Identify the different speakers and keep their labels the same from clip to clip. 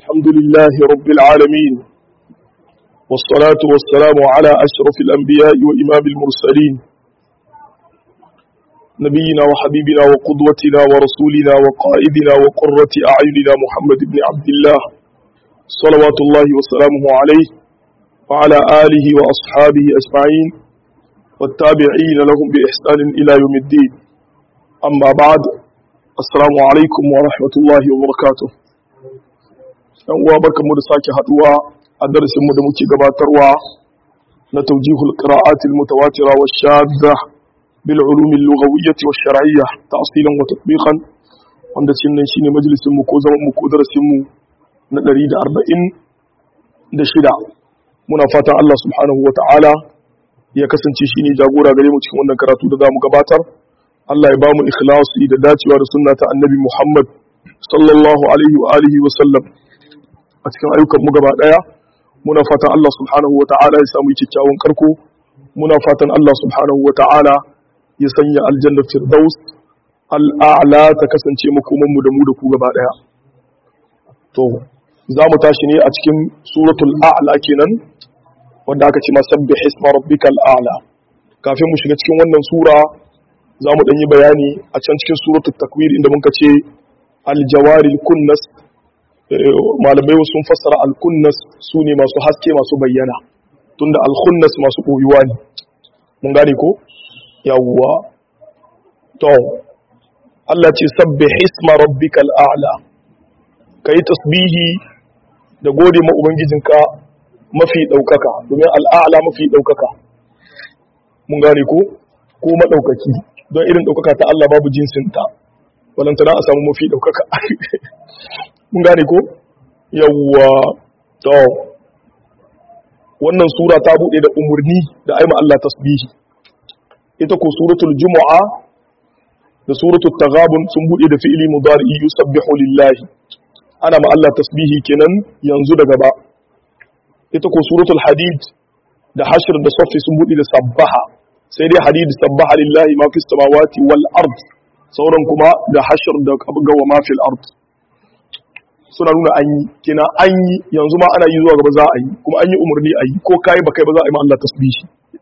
Speaker 1: الحمد لله رب العالمين والصلاة والسلام على أشرف الأنبياء وإمام المرسلين نبينا وحبيبنا وقدوتنا ورسولنا وقائدنا وقرة أعيننا محمد بن عبد الله صلوات الله وسلامه عليه وعلى آله وأصحابه أجمعين والتابعين لهم بإحسان إلى يوم الدين أما بعد السلام عليكم ورحمة الله وبركاته yan uwa barkanmu da sake haduwa a darasinmu da muke gabatarwa na tawjihul qira'atil mutawatira wa shadda bil ulum al lughawiyyah wa shar'iyyah ta'silan wa tatbiqan wanda cin nan shine majalisin mu ko zaman mu ko darasin mu na 140 da shida muna fatan Allah subhanahu wa ta'ala ya kasance shine jagora gare mu cikin wannan karatu da zamu gabatar Allah ya ba mu ikhlasi da dacewa da sunna ta annabi Muhammad sallallahu alaihi wa alihi wa sallam a cikin ayyukan mu gaba daya muna fatan Allah subhanahu wata'ala ya samu kyakkyawan karko muna fatan Allah subhanahu wata'ala ya sanya aljanna firdaus al'a'la ta kasance makoman mu da mu da ku gaba daya to za mu tashi ne a cikin suratul a'la kenan wanda aka ce masabbih isma rabbikal a'la kafin mu shiga cikin wannan sura za mu dan yi bayani a can cikin suratul takwir inda muka ce aljawaril kunnas malamai sun fassara alkunnas su ne masu haske masu bayyana tunda alkunnas masu ɓoyuwa ne mun gane ko yawwa to Allah ce sabbi hisma rabbikal a'la kai tasbihi da gode ma ubangijinka mafi daukaka domin al'a'la mafi daukaka mun gane ko ko madaukaki don irin daukaka ta Allah babu jinsinta walantana a samu mafi daukaka mun gane ko yawwa to wannan sura ta bude da umurni da aima Allah tasbihi ita ko suratul jumu'a da suratul taghabun sun bude da fi'ili mudari yusabbihu lillahi ana ma Allah tasbihi kenan yanzu da gaba ita ko suratul hadid da hashr da safi sun bude da sabbaha sai dai hadid sabbaha lillahi ma fis samawati wal ard sauran kuma da hashr da gawa ma fil ard suna nuna an yi kina an yi yanzu ma ana yi zuwa gaba za a yi kuma an yi umarni a yi ko kai ba kai ba za a yi ma Allah tasbihi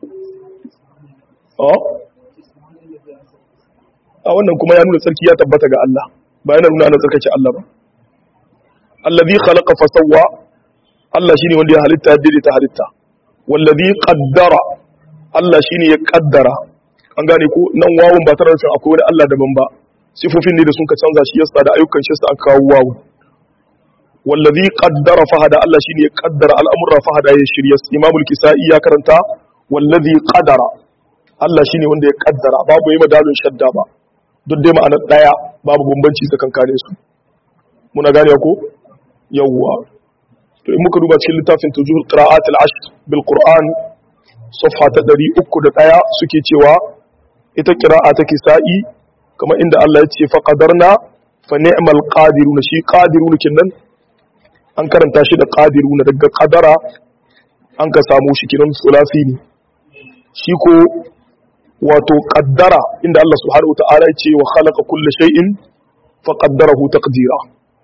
Speaker 1: a wannan kuma ya nuna sarki ya tabbata ga Allah ba yana nuna ana tsarkake Allah ba allazi khalaqa fa sawwa Allah shine wanda ya halitta ya daidaita halitta wallazi qaddara Allah shine ya kaddara an gane ko nan wawun ba tare da akwai wani Allah daban ba sifofin ne da sun ka canza shi yasa da ayyukan shi sa aka kawo wawun wallazi qaddara fahada Allah shine ya kaddara al'amura fahada ya shirya Imam al-Kisa'i ya karanta wallazi qadara Allah shine wanda ya kaddara babu yi madalun shadda ba duk dai ma'anar daya babu bambanci tsakankanin su muna gane ko yawwa to in muka duba cikin littafin tujuhul qira'at al-ashr bil Qur'an safha ta 301 suke cewa ita qira'a ta Kisa'i kamar inda Allah ya ce fa qadarna fa ni'mal qadiruna shi qadiruna kinnan an karanta shi da ƙadiru na daga ƙadara an ka samu shi kinan sulasi ne shi ko wato ƙaddara inda Allah subhanahu wa ta'ala ce wa khalaqa kulle shay'in fa qaddarahu taqdira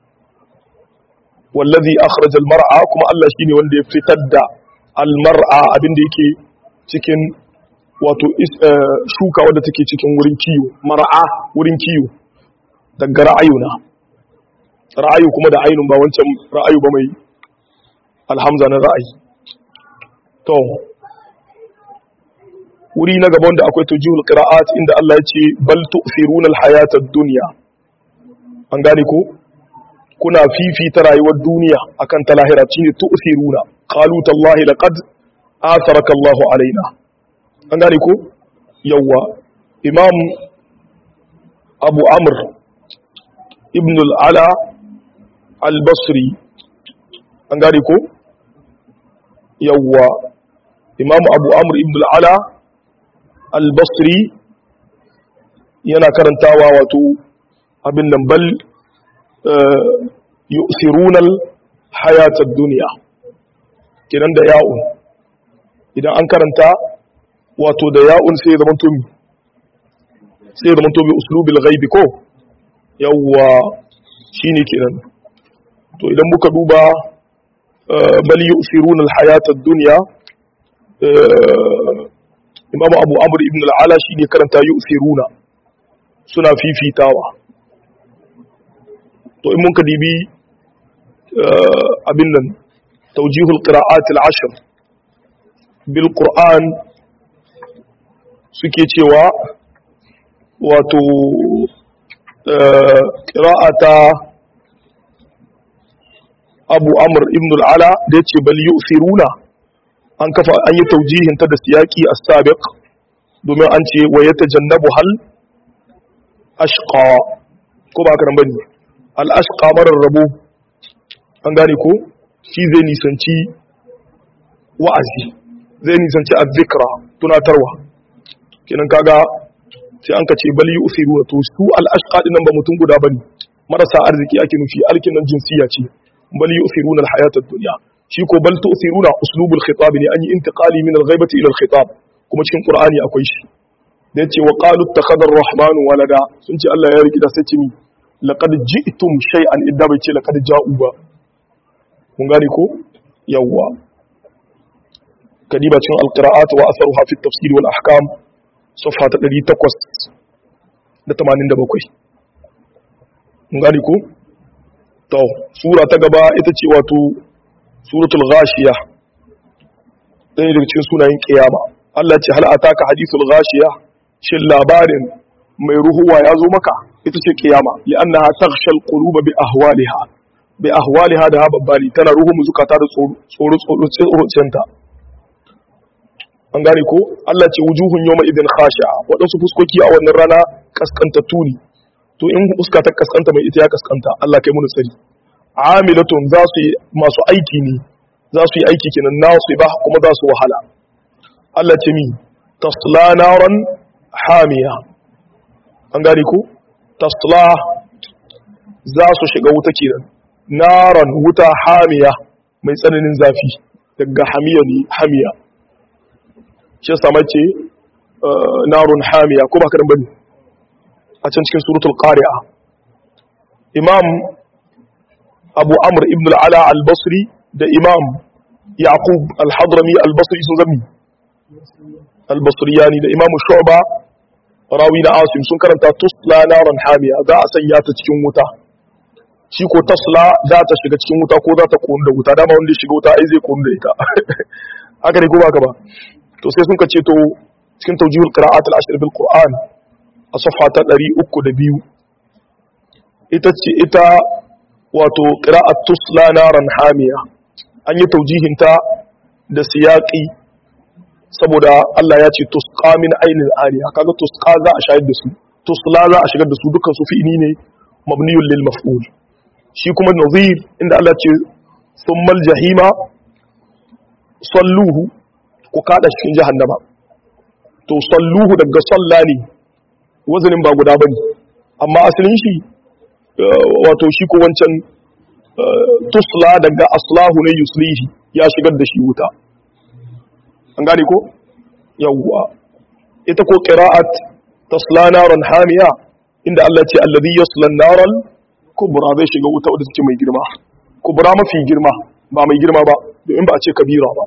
Speaker 1: wallazi akhraja al-mar'a kuma Allah shine wanda ya fitar da al-mar'a abinda yake cikin wato shuka wadda take cikin wurin kiyo mar'a wurin kiyo daga ra'ayuna ra'ayu kuma da ainun ba wancan ra'ayu ba mai alhamza na ra'ayi to wuri na gaban da akwai tujihul qira'at inda Allah ya ce bal tu'thiruna al-hayata ad-dunya an gane ko kuna fifita rayuwar duniya akan ta lahira shine tu'thiruna qalu tallahi laqad atharaka Allahu alaina an gane ko yawa imam abu amr ibn al-ala al-basri an gane ko yawwa imamu abu amur ibn al-ala al-basri yana karantawa wato abin nan bal yu'thirunal hayatad dunya kiran da ya'un idan an karanta wato da ya'un sai zaman to sai zaman to bi uslubil ghaibi ko yawwa shine kenan to idan muka duba bal yusiruna alhayata ad-dunya imamu abu amr ibn al-ala shine karanta yusiruna suna fifitawa to in mun ka dibi abin nan tawjihul qira'at al-ashr bil qur'an suke cewa wato qira'ata abu amr ibn al-ala da yace bal yusiruna an kafa an yi taujihin ta da siyaki as-sabiq domin an ce wa yatajannabu hal ashqa ko ba karan bane al ashqa marar rabo an gane ko shi zai nisanci wa'azi zai nisanci az-zikra tunatarwa kenan kaga sai an kace bal yusiru to su al ashqa dinan ba mutum guda bane marasa arziki ake nufi alkin nan jinsiya ce bal yusiruna al hayata ad-dunya shi ko bal tu'thiruna uslubul khitab ne an yi intiqali min al-ghaibati ila al-khitab kuma cikin qur'ani akwai shi da yace wa qalu ittakhadha ar-rahman walada sun ce Allah ya riki da sai mi laqad ji'tum shay'an idda bai ce laqad ja'u ba kun gane ko yawwa kadiba cikin al-qira'at wa atharuha fi at-tafsir wal ahkam safha ta 887 kun gane ko to sura ta gaba ita ce wato suratul ghashiya ɗaya daga cikin sunayen kiyama Allah ce hal ataka hadithul ghashiya shin labarin mai ruhuwa ya zo maka ita ce kiyama li'annaha taghshal quluba bi ahwaliha bi ahwaliha da babbali tana ruhu mu zukata da tsoro tsoro tsoro an gane ko Allah ce wujuhun yawma idin khashi'a wadansu fuskoki a wannan rana kaskantattu ne to in fuska ta kaskanta mai ita ya kaskanta Allah kai mu tsari amilatun za su yi masu aiki ne za su yi aiki kenan nasu ba kuma za su wahala Allah ce mi tasla naran hamiya an gane ko tasla za su shiga wuta kenan naran wuta hamiya mai tsananin zafi daga hamiya ne hamiya shi sama ce narun hamiya ko ba karin bane a can cikin suratul qari'a imam abu amr ibn al'ala al-basri da imam yaqub al-hadrami al-basri sun zami al-basriyani da imam shu'ba rawi na asim sun karanta tusla naran hamiya za a sanya ta cikin wuta shi ko tasla za ta shiga cikin wuta ko za ta konu da wuta dama wanda ya shiga wuta ai zai konu da ita haka ne ko ba ka ba to sai sun ka ce to cikin tawjihul qira'at al-ashr bil qur'an a safa ta 302 ita ce ita wato qira'at tusla naran hamiya an yi tawjihin ta da siyaqi saboda Allah ya ce tusqa min ainin aliya kaga tusqa za a shayar da su tusla za a shigar da su dukkan su fi'ini ne mabniyun lil maf'ul shi kuma nazir inda Allah ce thummal jahima salluhu ku kada cikin jahannama to salluhu daga salla ne wazanin ba guda bane amma asalin shi wato shi ko wancan tusla daga aslahu ne yuslihi ya shigar da shi wuta an gane ko yawwa ita ko qira'at tasla naran hamiya inda Allah ce alladhi yasla naral kubra zai shiga wuta wadda take mai girma kubra mafi girma ba mai girma ba domin ba a ce kabira ba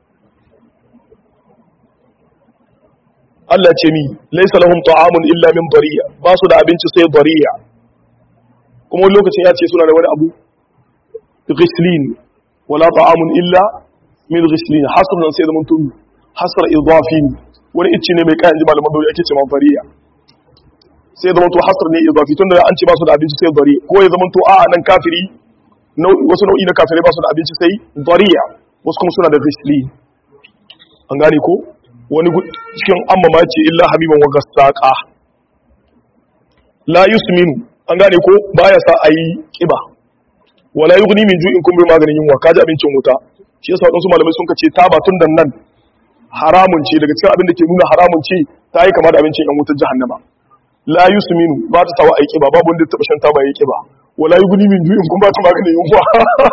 Speaker 1: Allah ce mi laisa lahum ta'amun illa min dariya ba su da abinci sai dariya kuma wani lokacin ya ce suna da wani abu ghislin wala ta'amun illa min ghislin hasr nan sai zaman tumi hasr idafi wani icci ne mai kayan ji malaman dole ake ce man dariya sai zaman to hasr ne idafi tunda an ce ba su da abinci sai dariya ko ya zaman to a'a nan kafiri wasu nau'i na kafirai ba su da abinci sai dariya wasu kuma suna da ghislin an gane ko wani cikin amma ce illa habiban wa gassaqa la yusminu an gane ko baya sa ayi kiba wala yughni min ju'in kun bi maganin yunwa kaji abincin wuta shi yasa wadansu malamai sun kace taba tun dan nan haramun ce daga cikin abin da ke nuna haramun ce ta yi kama da abincin yan wutar jahannama la yusminu ba ta sawa ayi kiba babu wanda ya taba shan taba yayi kiba wala yughni min ju'in kun ba ta maganin yunwa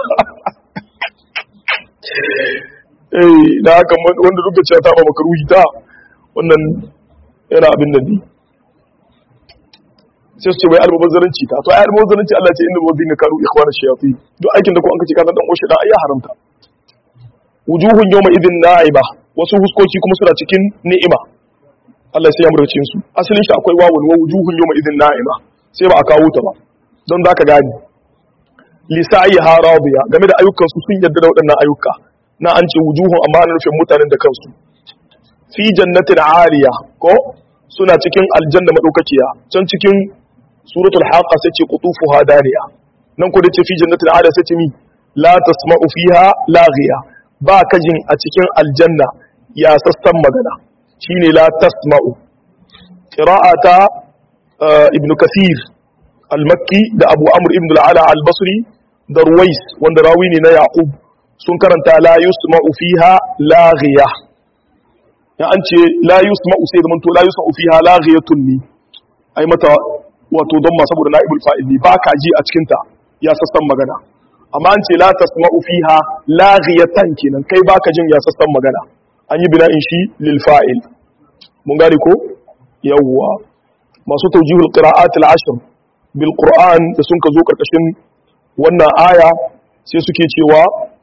Speaker 1: eh da haka wanda duk da cewa ta ba makaruhi ta wannan yana abin da ne sai su ce wai almubazzaranci ta to ai almubazzaranci Allah ce inna wazina karu ikhwana shayatin duk aikin da ko an kace ka dan oshi da ai ya haramta wujuhun yawma idin na'iba wasu huskoki kuma suna cikin ni'ima Allah sai ya murce su asalin shi akwai wawun wa wujuhun yawma idin na'ima sai ba a kawo ta ba don zaka gani lisa'iha radiya game da ayyukan su sun yarda da waɗannan ayyuka na an ce wujuhun amma ana nufin mutanen da kansu fi jannatin aliya ko suna cikin aljanna madaukakiya can cikin suratul haqa sai ce qutufuha daniya nan ko da ce fi jannatin aliya sai ce mi la tasma'u fiha laghiya ba ka jin a cikin aljanna ya sassan magana shine la tasma'u qira'ata ibnu kathir al-makki da abu amr ibn al-ala al-basri da ruwais wanda rawi ne na yaqub sun karanta la yusma'u fiha laghiya ya an ce la yusma'u sai zaman to la yusma'u fiha laghiyatun ni ai mata wato don ma saboda naibul fa'il ne ba ka ji a cikin ta ya sassan magana amma an ce la tasma'u fiha laghiyatan kenan kai baka jin ya sassan magana an yi bina'in shi lil fa'il mun gane ko yawwa masu tawjihul qira'at al ashr bil qur'an da sun ka zo karkashin wannan aya sai suke cewa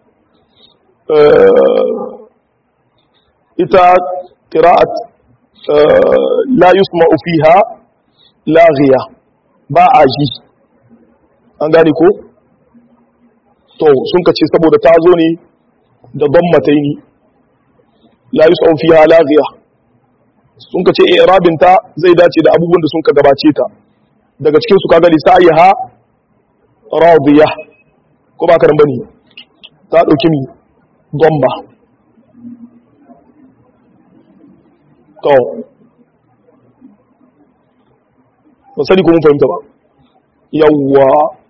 Speaker 1: ita qira'at la yusma'u fiha laghiya ba a ji an gane ko to sun ka ce saboda ta zo ne da don mataini la yusma'u fiha laghiya sun ka ce i'rabin ta zai dace da abubuwan da sun ka gabace ta daga cikin su kaga lisa'iha radiya ko ba ka nan bane ta dauki mi domba to ba sani ko mun fahimta ba yawwa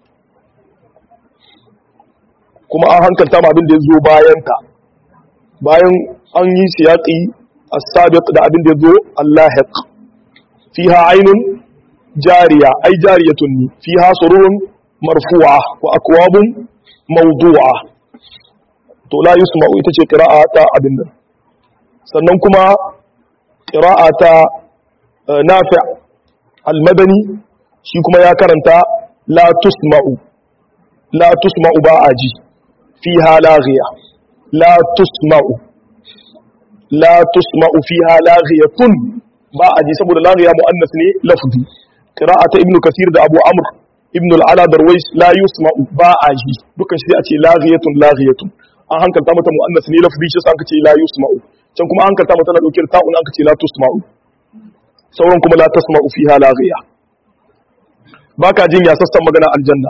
Speaker 1: kuma an hankalta ma abin da ya zo bayanta bayan an yi siyaƙi as-sabiq da abin da ya zo allahiq fiha ainun jariya ai jariyatun ni fiha sururun marfu'a wa akwabun mawdu'a to la yusma'u ita ce qira'a ta abin nan sannan kuma qira'a ta nafi' al-madani shi kuma ya karanta la tusma'u la tusma'u ba a ji fiha laghiya la tusma'u la tusma'u fiha laghiyatun ba a ji saboda laghiya muannas ne lafzi qira'ata ibnu kasir da abu amr ibn al-ala darwais la yusma'u ba a ji dukan shi a ce laghiyatun laghiyatun an hankalta mata muannas ne lafzi shi an ce la yusma'u can kuma an hankalta mata na dauke ta'un an ce la tusma'u sauran kuma la tasma'u fiha laghiya baka jin ya sassan magana aljanna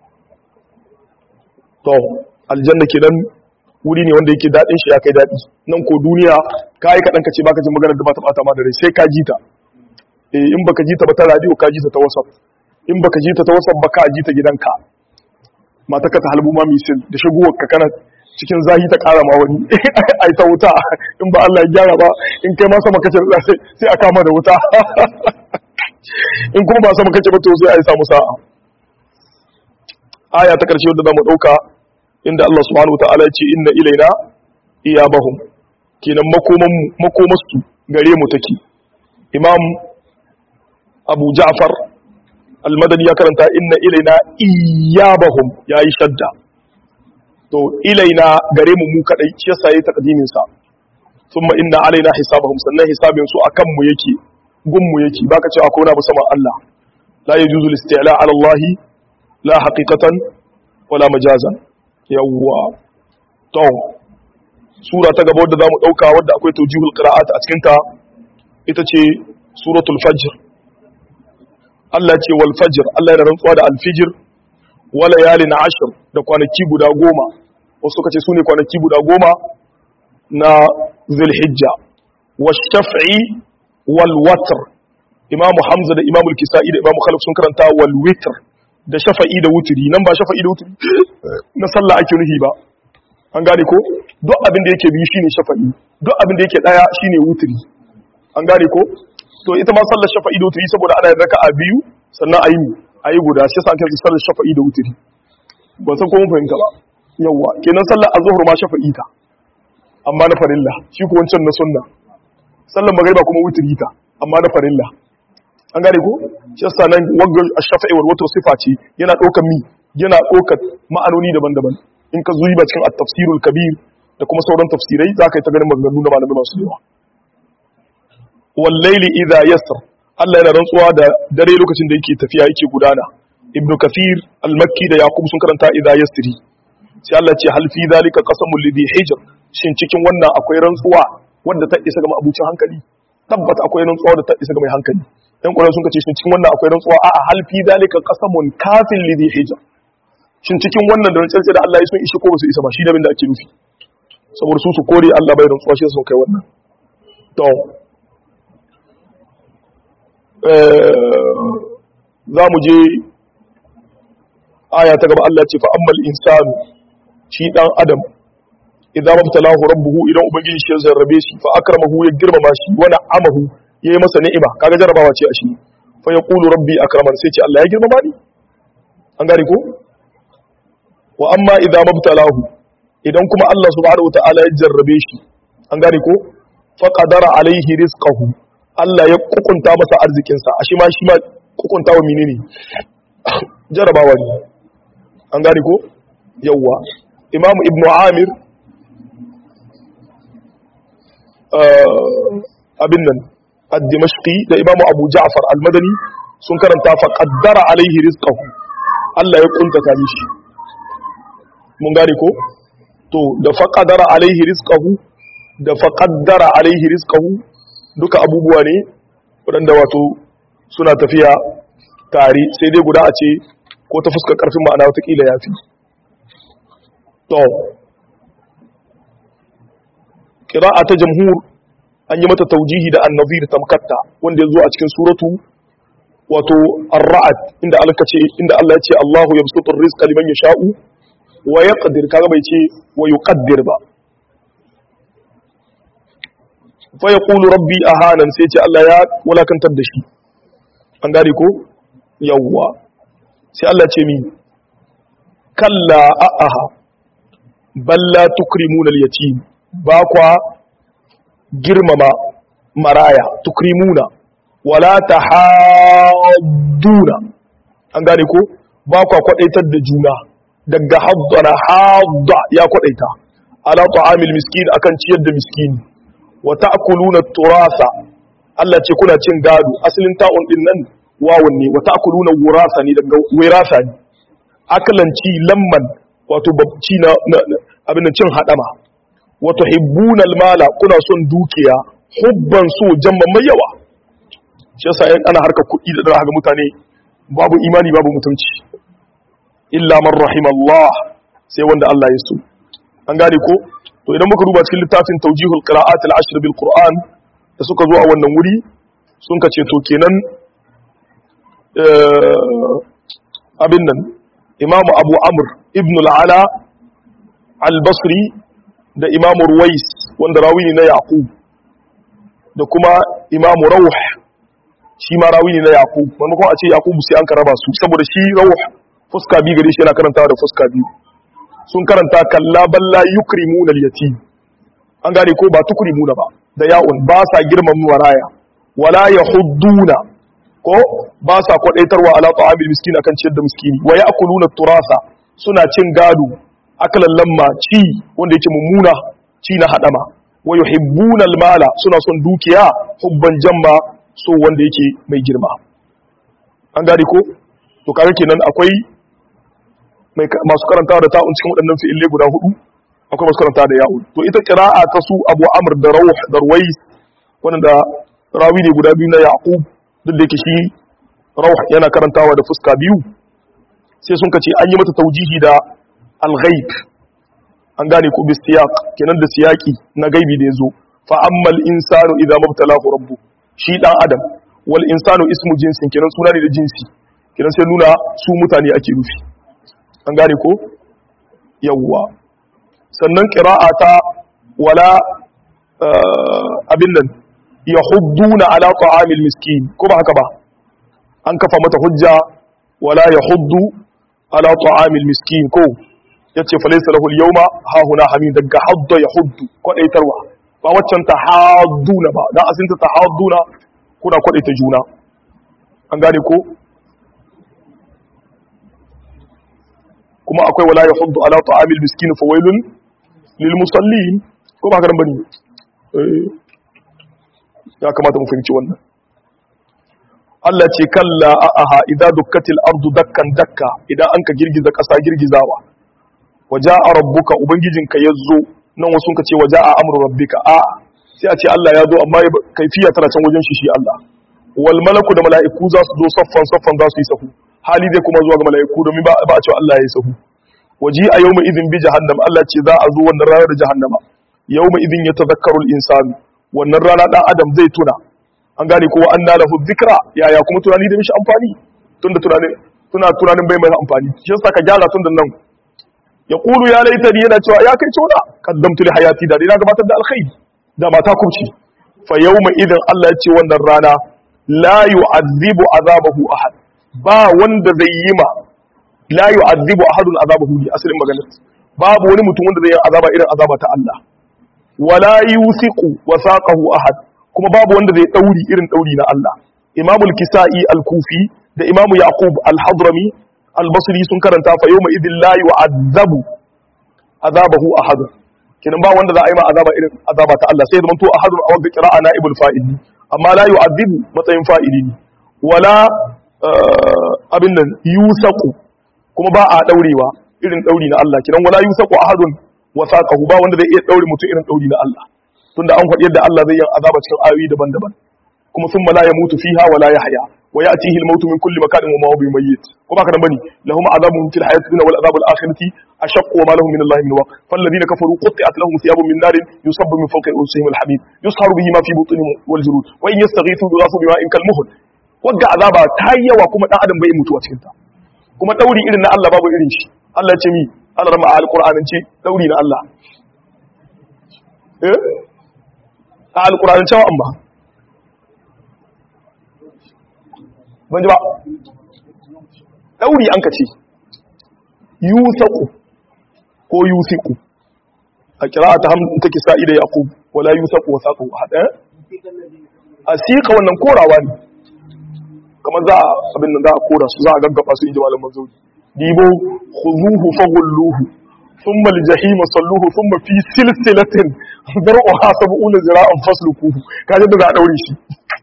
Speaker 1: to aljanna kenan wuri ne wanda yake dadin shi ya kai dadi nan ko duniya kai kadan kace baka jin magana da ba ta bata ma da rai sai ka ji ta eh in baka ji ta ba ta radio ka ji ta ta whatsapp in baka ji ta ta whatsapp ba ka ji ta gidanka mata ka ta halbu ma misil da shiguwar ka kana cikin zahi ta kara ma wani ai ta wuta in ba Allah ya gyara ba in kai ma sama kace sai a kama da wuta in kuma ba sama kace ba to sai ai samu sa'a aya ta karshe wadda zamu dauka inda Allah subhanahu wataala ya ce inna ilaina iyabahum kenan makoman makomasu gare mu take imam abu ja'far al-madani ya karanta inna ilaina iyabahum yayi shadda to ilaina gare mu mu kadai shi yasa yayi takdimin sa thumma inna alaina hisabahum sannan hisabin su akan mu yake gun mu yake baka cewa ko na bu sama Allah la yajuzu al-isti'la ala Allah la haqiqatan wala majazan yawwa to sura ta gaba wadda zamu dauka wadda akwai tawjihul qira'at a cikin ta ita ce suratul fajr Allah ce wal fajr Allah yana rantsuwa da al fajr wa layalin ashr da kwanaki guda goma wasu suka ce sune kwanaki guda goma na zulhijja wash shaf'i wal watr imamu hamza da imamu al-kisa'i da imamu khalif sun karanta wal witr da shafa'i da wuturi nan ba shafa'i da wuturi na sallah ake nufi ba an gane ko duk abin da yake biyu shine shafa'i duk abin da yake daya shine wuturi an gane ko to ita ma sallar shafa'i da wuturi saboda ana yin raka'a biyu sannan ayi ayi guda shi yasa ake sallar shafa'i da wuturi ban san ko mun fahimta ba yawa kenan sallar azhur ma shafa'i ta amma na farilla shi ko wancan na sunna sallar magriba kuma wuturi ta amma na farilla an gane ko shi yasa nan wanga ash-shafa'i wal watr sifa ce yana ɗaukar mi yana ɗaukar ma'anoni daban-daban in ka zuyi ba cikin at-tafsirul kabir da kuma sauran tafsirai za ka yi ta ganin maganganu da malamai masu yawa wal layli idha yasr Allah yana rantsuwa da dare lokacin da yake tafiya yake gudana ibn kathir al-makki da yaqub sun karanta idha yasri sai Allah ce hal fi zalika qasamul lidhi hijr shin cikin wannan akwai rantsuwa wanda ta isa ga abucin hankali tabbata akwai rantsuwa da ta isa ga mai hankali dan kwarar sun kace shin cikin wannan akwai rantsuwa a'a hal fi zalika qasamun kafin lidhi hijr shin cikin wannan da rantsuwa da Allah ya sun ishi ko ba su isa ba shi da abin da ake nufi saboda su su kore Allah bai rantsuwa shi sun kai wannan to za mu je aya ta gaba Allah ce fa ammal insanu shi dan adam idan mabtalahu rabbuhu idan ubangiji shi ya zarrabe shi fa akramahu ya girmama shi wa na'amahu yayi masa ni'ima kaga jarabawa ce a shi fa yaqulu rabbi akraman sai ce Allah ya girmama ni an gane ko wa amma idan mabtalahu idan kuma Allah subhanahu wataala ya jarrabe shi an gane ko fa qadara alaihi rizqahu Allah ya kukunta masa arzikinsa a shi ma shi ma kukunta wa menene jarabawa ne an gane ko yawwa imamu ibnu amir abin nan ad-dimashqi da imamu abu ja'far al-madani sun karanta fa qaddara alaihi rizqahu Allah ya kuntata mishi mun gane ko to da fa qaddara alaihi rizqahu da fa qaddara alaihi rizqahu duka abubuwa ne waɗanda wato suna tafiya tare sai dai guda a ce ko ta fuskar ƙarfin ma'ana watakila ya fi to ƙira'a ta jamhur an yi mata taujihi da annazir tamkatta wanda ya zo a cikin suratu wato ar-ra'd inda Allah ce inda Allah ya ce Allahu yabsutu ar-rizqa liman yasha'u wa yaqdir kaga bai ce wa yuqaddir ba fa yaqulu rabbi ahanan sai ce Allah ya wulakantar da shi an gane ko yawwa sai Allah ce mi kalla a'aha balla tukrimuna al-yatim ba kwa girmama maraya tukrimuna wala tahadduna an gane ko ba kwa kwadaitar da juna daga haddana hadda ya kwadaita ala ta'amil miskin akan ciyar da miskini wa ta'kuluna turasa Allah ce kuna cin gado asalin ta'un din nan wawun ne wa ta'kuluna wurasa ne daga wirasa ne akalanci lamman wato babci na abin cin hadama wa tuhibbuna almala kuna son dukiya hubban so jamman mai yawa shi yasa yan ana harka kuɗi da dara ga mutane babu imani babu mutunci illa man rahimallah sai wanda Allah ya so an gane ko to idan muka duba cikin littafin tawjihul qira'at al-ashr bil qur'an da suka zo a wannan wuri sun ka ce to kenan abin nan imamu abu amr ibn al'ala al-basri da imamu ruwais wanda rawi ne na yaqub da kuma imamu rauh shi ma rawi ne na yaqub maimakon a ce yaqub sai an karaba su saboda shi rauh fuska biyu gare shi yana karantawa da fuska biyu sun karanta kalla balla yukrimuna al-yatim an gane ko ba tukrimuna ba da ya'un ba sa girmama maraya wala yahudduna ko ba sa kwadaitarwa ala ta'amil miskin akan ciyar da miskini wa ya'kuluna turasa suna cin gado akalan lamma ci wanda yake mummuna ci na hadama wa yuhibbuna almala suna son dukiya hubban jamma so wanda yake mai girma an gane ko to kaga kenan akwai masu karantawa da ta'un cikin waɗannan fi'ille guda hudu akwai masu karantawa da ya'un to ita qira'a ta su Abu Amr da Rawh da Ruwais wanda rawi ne guda biyu na Yaqub duk da yake shi Rawh yana karantawa da fuska biyu sai sun kace an yi mata taujihi da al-ghaib an gane ko bi siyaq kenan da siyaki na gaibi da yazo fa ammal insanu idza mabtalahu rabbu shi dan adam wal insanu ismu jinsin kenan suna ne da jinsi kenan sai nuna su mutane ake nufi an gane ko yawwa sannan qira'a ta wala abin nan yahudduna ala ta'amil miskin ko ba haka ba an kafa mata hujja wala yahuddu ala ta'amil miskin ko yace fa laysa lahu al-yawma ha huna hamim daga hadda yahuddu kwadaitarwa ba waccan ta hadduna ba dan asin ta hadduna kuna kwadaita juna an gane ko kuma akwai wala yahuddu ala ta'amil miskin fa wailun lil musallin ko ba karan bane eh ya kamata mu fahimci wannan Allah ce kalla a'aha idza dukkatil ardu dakkan dakka idan anka girgiza kasa girgizawa waja'a rabbuka ubangijinka yazo nan wasu ka ce waja'a amru rabbika a sai a ce Allah ya zo amma kaifiya tana can wajen shi shi Allah wal malaku da mala'iku za su zo saffan saffan za su yi sahu hali zai kuma zuwa ga mala'iku domin ba a cewa Allah ya yi sahu waji a yawma idin bi jahannam Allah ce za a zo wannan ranar da jahannama yawma idin ya tazakkaru al-insanu wannan rana dan adam zai tuna an gane ko an lahu dhikra yaya kuma tunani da mishi amfani tunda tunanin tuna tunanin bai mai amfani shi yasa ka gyara tun da nan ya kulu ya laitani yana cewa ya kai tona kaddamtu li hayati da ina gabatar da alkhairi da mata kubci fa yawma idin Allah ya ce wannan rana la yu'azzibu azabahu ahad ba wanda zai yi ma la yu'azzibu ahadun azabahu li asalin maganar babu wani mutum wanda zai yi azaba irin azaba ta Allah wala yusiqu wasaqahu ahad kuma babu wanda zai dauri irin dauri na Allah imamul kisa'i al-kufi da imamu yaqub al-hadrami al-basri sun karanta fa yawma idin la yu'azzabu azabahu ahad kinan ba wanda za a yi ma azaba irin azaba ta Allah sai zaman to ahadun a wanda qira'a naibul fa'il amma la yu'azzibu matsayin fa'ili ne wala abin nan yusaqu kuma ba a daurewa irin dauri na Allah kinan wala yusaqu ahadun wasaqahu ba wanda zai iya daure mutum irin dauri na Allah tunda an faɗi yadda Allah zai yi azaba cikin ayoyi daban-daban kuma sun la yamutu fiha wala yahya wa ya'tihi al-mautu min kulli makanin wa ma huwa bimayyit kuma haka nan bane lahum azabun fil hayati dunya wal azabul akhirati ashaqqu wa ma lahum min Allah min waq fal ladina kafaru qutti'at lahum thiyabun min narin yusabbu min fawqi rusihim al-hamid yusharu bihi ma fi butunihim wal julud wa in yastaghithu yughasu bima'in kal muhl wagga azaba ta yi yawa kuma dan adam bai mutuwa cikin ta kuma dauri irin na Allah babu irin shi Allah ya ce mi Allah rama a alqur'anin ce dauri na Allah eh a alqur'anin cewa an ba ban ji ba ɗauri an ka ce yusaku ko yusiku a kira ta hamdun take sa'i da yaƙub wala yusaku wa saƙo a haɗe a siƙa wannan korawa ne kamar za a abin nan za a kora su za a gaggaba su inji malam mazauni dibo khuzuhu faghulluhu thumma aljahima salluhu thumma fi silsilatin dar'uha sab'una zira'an fasluquhu kaje da za a daure shi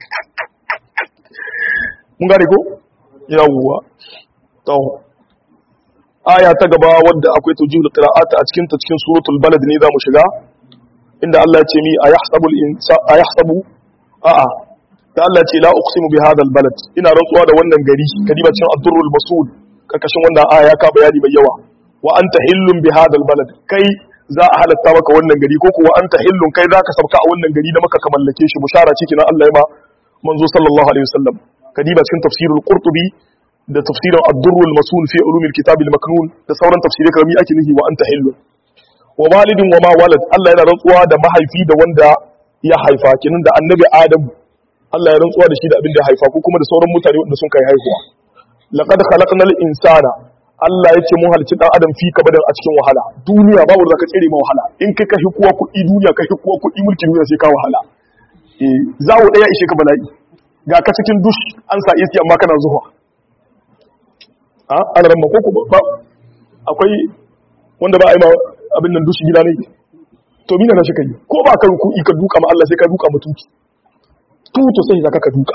Speaker 1: mun gane ko yawwa to aya ta gaba wadda akwai tawjihul qira'at a cikin ta cikin suratul balad ne zamu shiga inda Allah ya ce mi ayahsabu al-insa ayahsabu a'a da Allah ya ce la uqsimu bi hadha al-balad ina rantsuwa da wannan gari kadiba cikin ad-durrul masul karkashin wannan aya ka bayani mai yawa wa anta hillun bi hadha al-balad kai za a halatta maka wannan gari ko kuwa anta hillun kai zaka sabka a wannan gari da maka ka mallake shi bushara ce kina Allah ya ba manzo sallallahu alaihi wasallam kadiba cikin tafsirul qurtubi da tafsirin ad-durrul masul fi ulumil kitab al-maknun da sauran tafsirai kamar ake nufi wa anta hillun wa walidin wa ma walad Allah yana rantsuwa da mahaifi da wanda ya haifa kinin da annabi Adam Allah ya rantsuwa da shi da abin da ya haifa ko kuma da sauran mutane wanda sun kai haihuwa laqad khalaqnal insana Allah ya ce mun halicci dan adam fi kabadan a cikin wahala duniya babu da ka tsere ma wahala in kai ka kuwa kuɗi duniya ka kuwa kuɗi mulkin duniya sai ka wahala eh zawo daya ishe ka bala'i ga ka cikin dush an sa isi amma kana zuwa a ana ran ko ba akwai wanda ba a yi ma abin nan dushi gida ne to mina na shi kai ko ba ka ruku ka duka ma Allah sai ka duka mutunci tuto sai zaka ka duka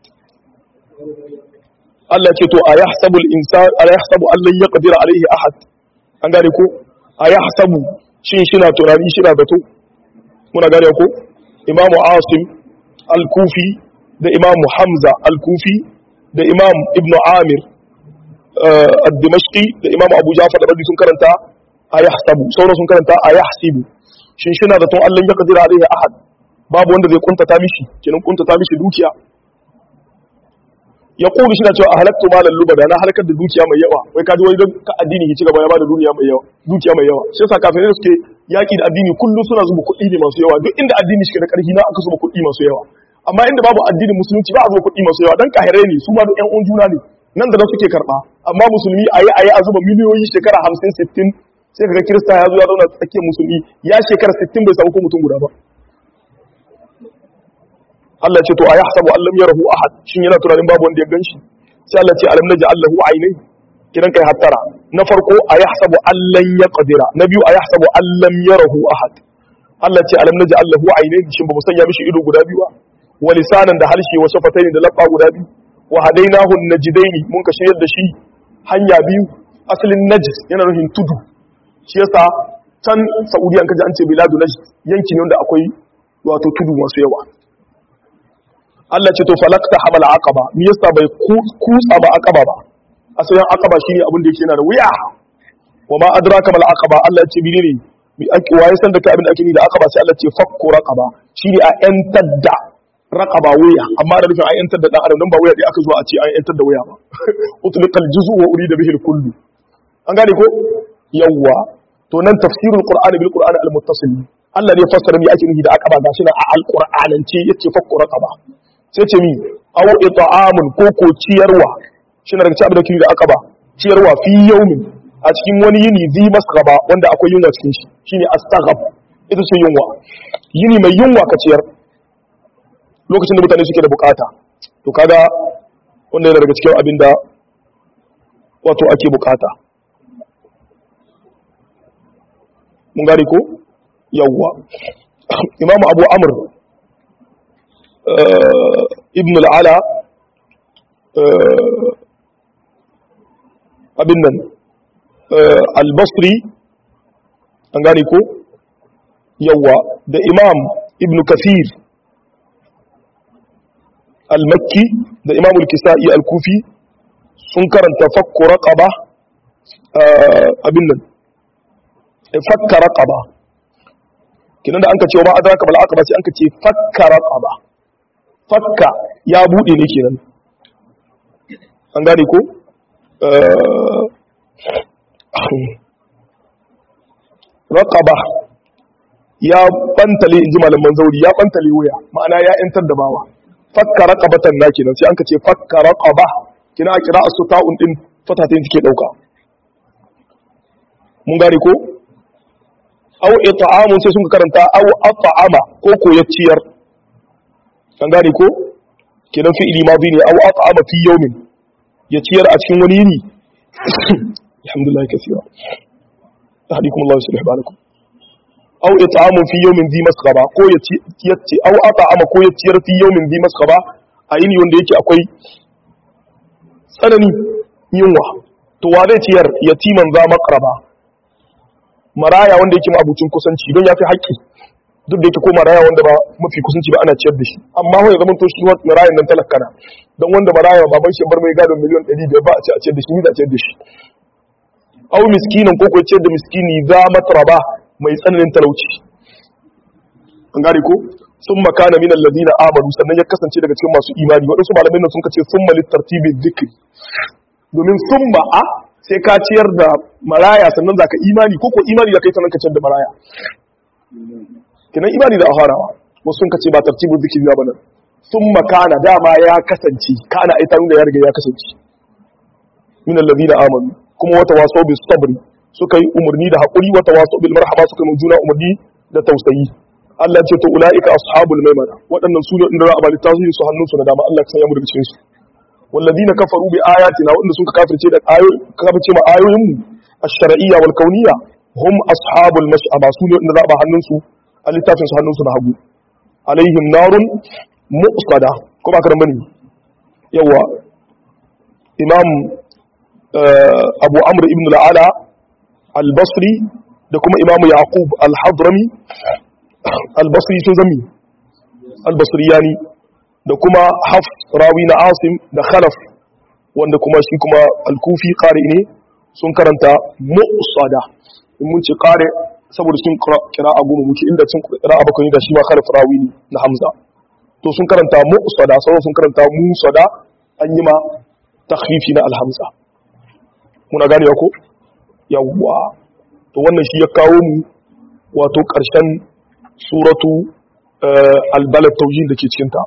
Speaker 1: Allah ce to ayahsabu al-insan ayahsabu an lan yaqdir alayhi ahad an gane ko ayahsabu shin shina tunani shina zato muna gane ko Imam Asim al-Kufi da Imam Hamza al-Kufi da Imam Ibn Amir ad-Dimashqi da Imam Abu Ja'far da sun karanta ayahsabu sauran sun karanta ayahsibu shin shina zaton Allah ya kadira alaihi ahad babu wanda zai kuntata mishi kenan kuntata mishi dukiya ya kulu shi na cewa a halattu malan lubada na halakar da dukiya mai yawa wai kaji wai don ka addini ya ci gaba ya bada duniya mai yawa dukiya mai yawa shi yasa kafin suke yaki da addini kullum suna zuba kuɗi ne masu yawa duk inda addini shi da ƙarfi na aka zuba kuɗi masu yawa amma inda babu addinin musulunci ba a zuba kuɗi masu yawa dan kahirai ne su ma duk ƴan uwan juna ne nan da nan suke karɓa amma musulmi ayi ayi a zuba miliyoyi shekara hamsin sittin sai kaga kirista ya zo ya zauna tsakiyar musulmi ya shekara 60 bai samu ko mutum guda ba Allah ce to a yahsabu an lam yarahu ahad shin yana tunanin babu wanda ya ganshi sai Allah ce alam naj'al lahu aynay kidan kai hattara na farko a yahsabu an lan yaqdira na biyu a yahsabu an lam yarahu ahad Allah ce alam naj'al lahu aynay shin ba mu sanya mishi ido guda biyu ba wa lisanan da harshe wa shafataini da labba guda biyu wa hadainahu najdaini mun ka shiryar da shi hanya biyu asalin najis yana nufin tudu shi yasa can Saudiya an kaji an ce biladu najd yanki ne wanda akwai wato tudu masu yawa Allah ce to falakta hamal aqaba me yasa bai kutsa ba aqaba ba asalin aqaba shine abin da yake yana da wuya wa ma adraka mal aqaba Allah ya ce bi ne mi ake waye san da kai abin da ake ni da aqaba sai Allah ce fakku raqaba shine a yantar da raqaba wuya amma da nufin a yantar da dan adam dan ba wuya dai aka zo a ce an yantar da wuya ba utliqal juz'u wa urida bihi al kullu an gane ko yawwa to nan tafsirul qur'ani bil qur'ani al muttasil Allah ne fassara mi ake nufi da aqaba gashi na a alqur'anance yace fakku raqaba sai ce mi aw it'amun ko ko ciyarwa shi na daga cikin abin da kiri da aqaba ciyarwa fi yawmin a cikin wani yini zi masgaba wanda akwai yunwa cikin shi shine astaghab ita ce yunwa yini mai yunwa ka ciyar lokacin da mutane suke da bukata to kaga wanda yana daga cikin abin da wato ake bukata mun gane ko yawwa imam abu amr ibn al'ala abin nan al-basri an gane ko yawwa da imam ibn kafir al-makki da imam al-kisa'i al-kufi sun karanta fakku raqaba abin nan fakka raqaba kinan da anka ce ma adraka bal aqaba sai anka ce fakka raqaba fakka ya bude ne kenan an gane ko raqaba ya bantale inji malaman zauri ya bantale wuya ma'ana ya yantar da bawa fakka raqabatan na kenan sai anka ce fakka raqaba kina kira asu ta'un din fatatin take dauka mun gane ko aw it'amun sai sun karanta aw at'ama ko ko ya ciyar an gane ko kenan fi'ili madi ne aw at'ama fi yawmin ya ciyar a cikin wani yini alhamdulillah kaseera tahdikum Allah yuslih balakum aw it'amun fi yawmin dhi masghaba ko ya ci aw at'ama ko ya ciyar fi yawmin dhi masghaba a yini wanda yake akwai tsanani yunwa to wa zai ciyar yatiman za maqraba maraya wanda yake abucin kusanci don ya fi haƙƙi duk da yake ko maraya wanda ba mafi kusanci ba ana ciyar da shi amma ya zama to shi marayan nan talakana don wanda maraya baban shi bar mai gadon miliyan 500 ba a ce a ciyar da shi ni da a ciyar da shi au miskinan ko ko ciyar da miskini za matraba mai tsananin talauci an gane ko sun makana min alladhina amanu sannan ya kasance daga cikin masu imani waɗansu malamai nan sun kace summa litartibi dhikri domin summa a sai ka ciyar da maraya sannan za ka imani ko ko imani da kai sannan ka ciyar da maraya kinan imani da aharawa wasu sun kace ba tartibul zikri ba nan sun makana dama ya kasance kana ai ta nuna ya riga ya kasance min alladhina amanu kuma wata waso bis sabri suka yi umarni da hakuri wata waso bil marhama suka yi juna umarni da tausayi Allah ya ce to ulaika ashabul maimana waɗannan su ne inda za a bali tasiri su hannun su na dama Allah ya sanya mu daga cikin su والذين كفروا بآياتنا وإن سنك كافر تيدا آيو كافر تيما آيوهم الشرعية والكونية هم أصحاب المشأبة سولي إن ذا هننسو اللي تافنس هننسو نهبو عليهم نار مؤصدة كما أكرم بني يوا إمام آه أبو عمرو ابن العلا البصري da kuma imamu yaqub al-hadrami al-basri sun zami al-basriyani da kuma haf rawi na asim da khalaf wanda kuma shi kuma al-kufi qari ne sun karanta mu'sada in mun ce qari saboda sun kira a goma muke inda sun kira bakwai da shi ma khalaf rawi ne na hamza to sun karanta mu'sada sauran sun karanta musada an yi ma takhfifi na al-hamza muna gane ko yawwa to wannan shi ya kawo mu wato ƙarshen suratu albalad taujin da ke cikinta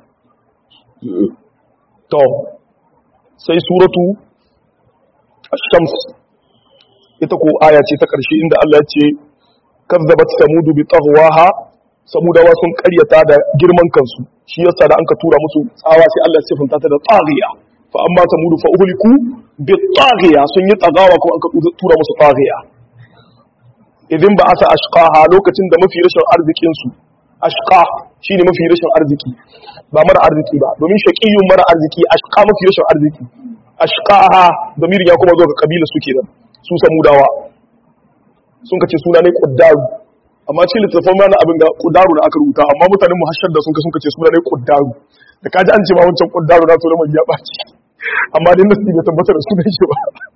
Speaker 1: to sai suratu shams ita ko aya ce ta ƙarshe inda Allah ya ce kazzabat samudu bi taghwaha samudawa sun karyata da girman kansu shi yasa da anka tura musu tsawa sai Allah ya sifinta ta da tsagiya fa amma samudu fa uhliku bi tsagiya sun yi tsagawa kuma anka tura musu tsagiya idan ba asa ashqaha lokacin da mafi rashin arzikin su ashqa shine mafi rashin arziki ba mara arziki ba domin shaqiyun mara arziki ashqa mafi rashin arziki ashqaha damir ya kuma zo ga kabila su kenan su samudawa sun kace suna ne quddaru amma cikin littattafan mana abin ga quddaru da aka rubuta amma mutanen mu hashar da sun ka sun kace suna ne quddaru da kaji an ce ma wancan quddaru na to mai ya baci amma dai nasi bai tabbatar da sunan shi ba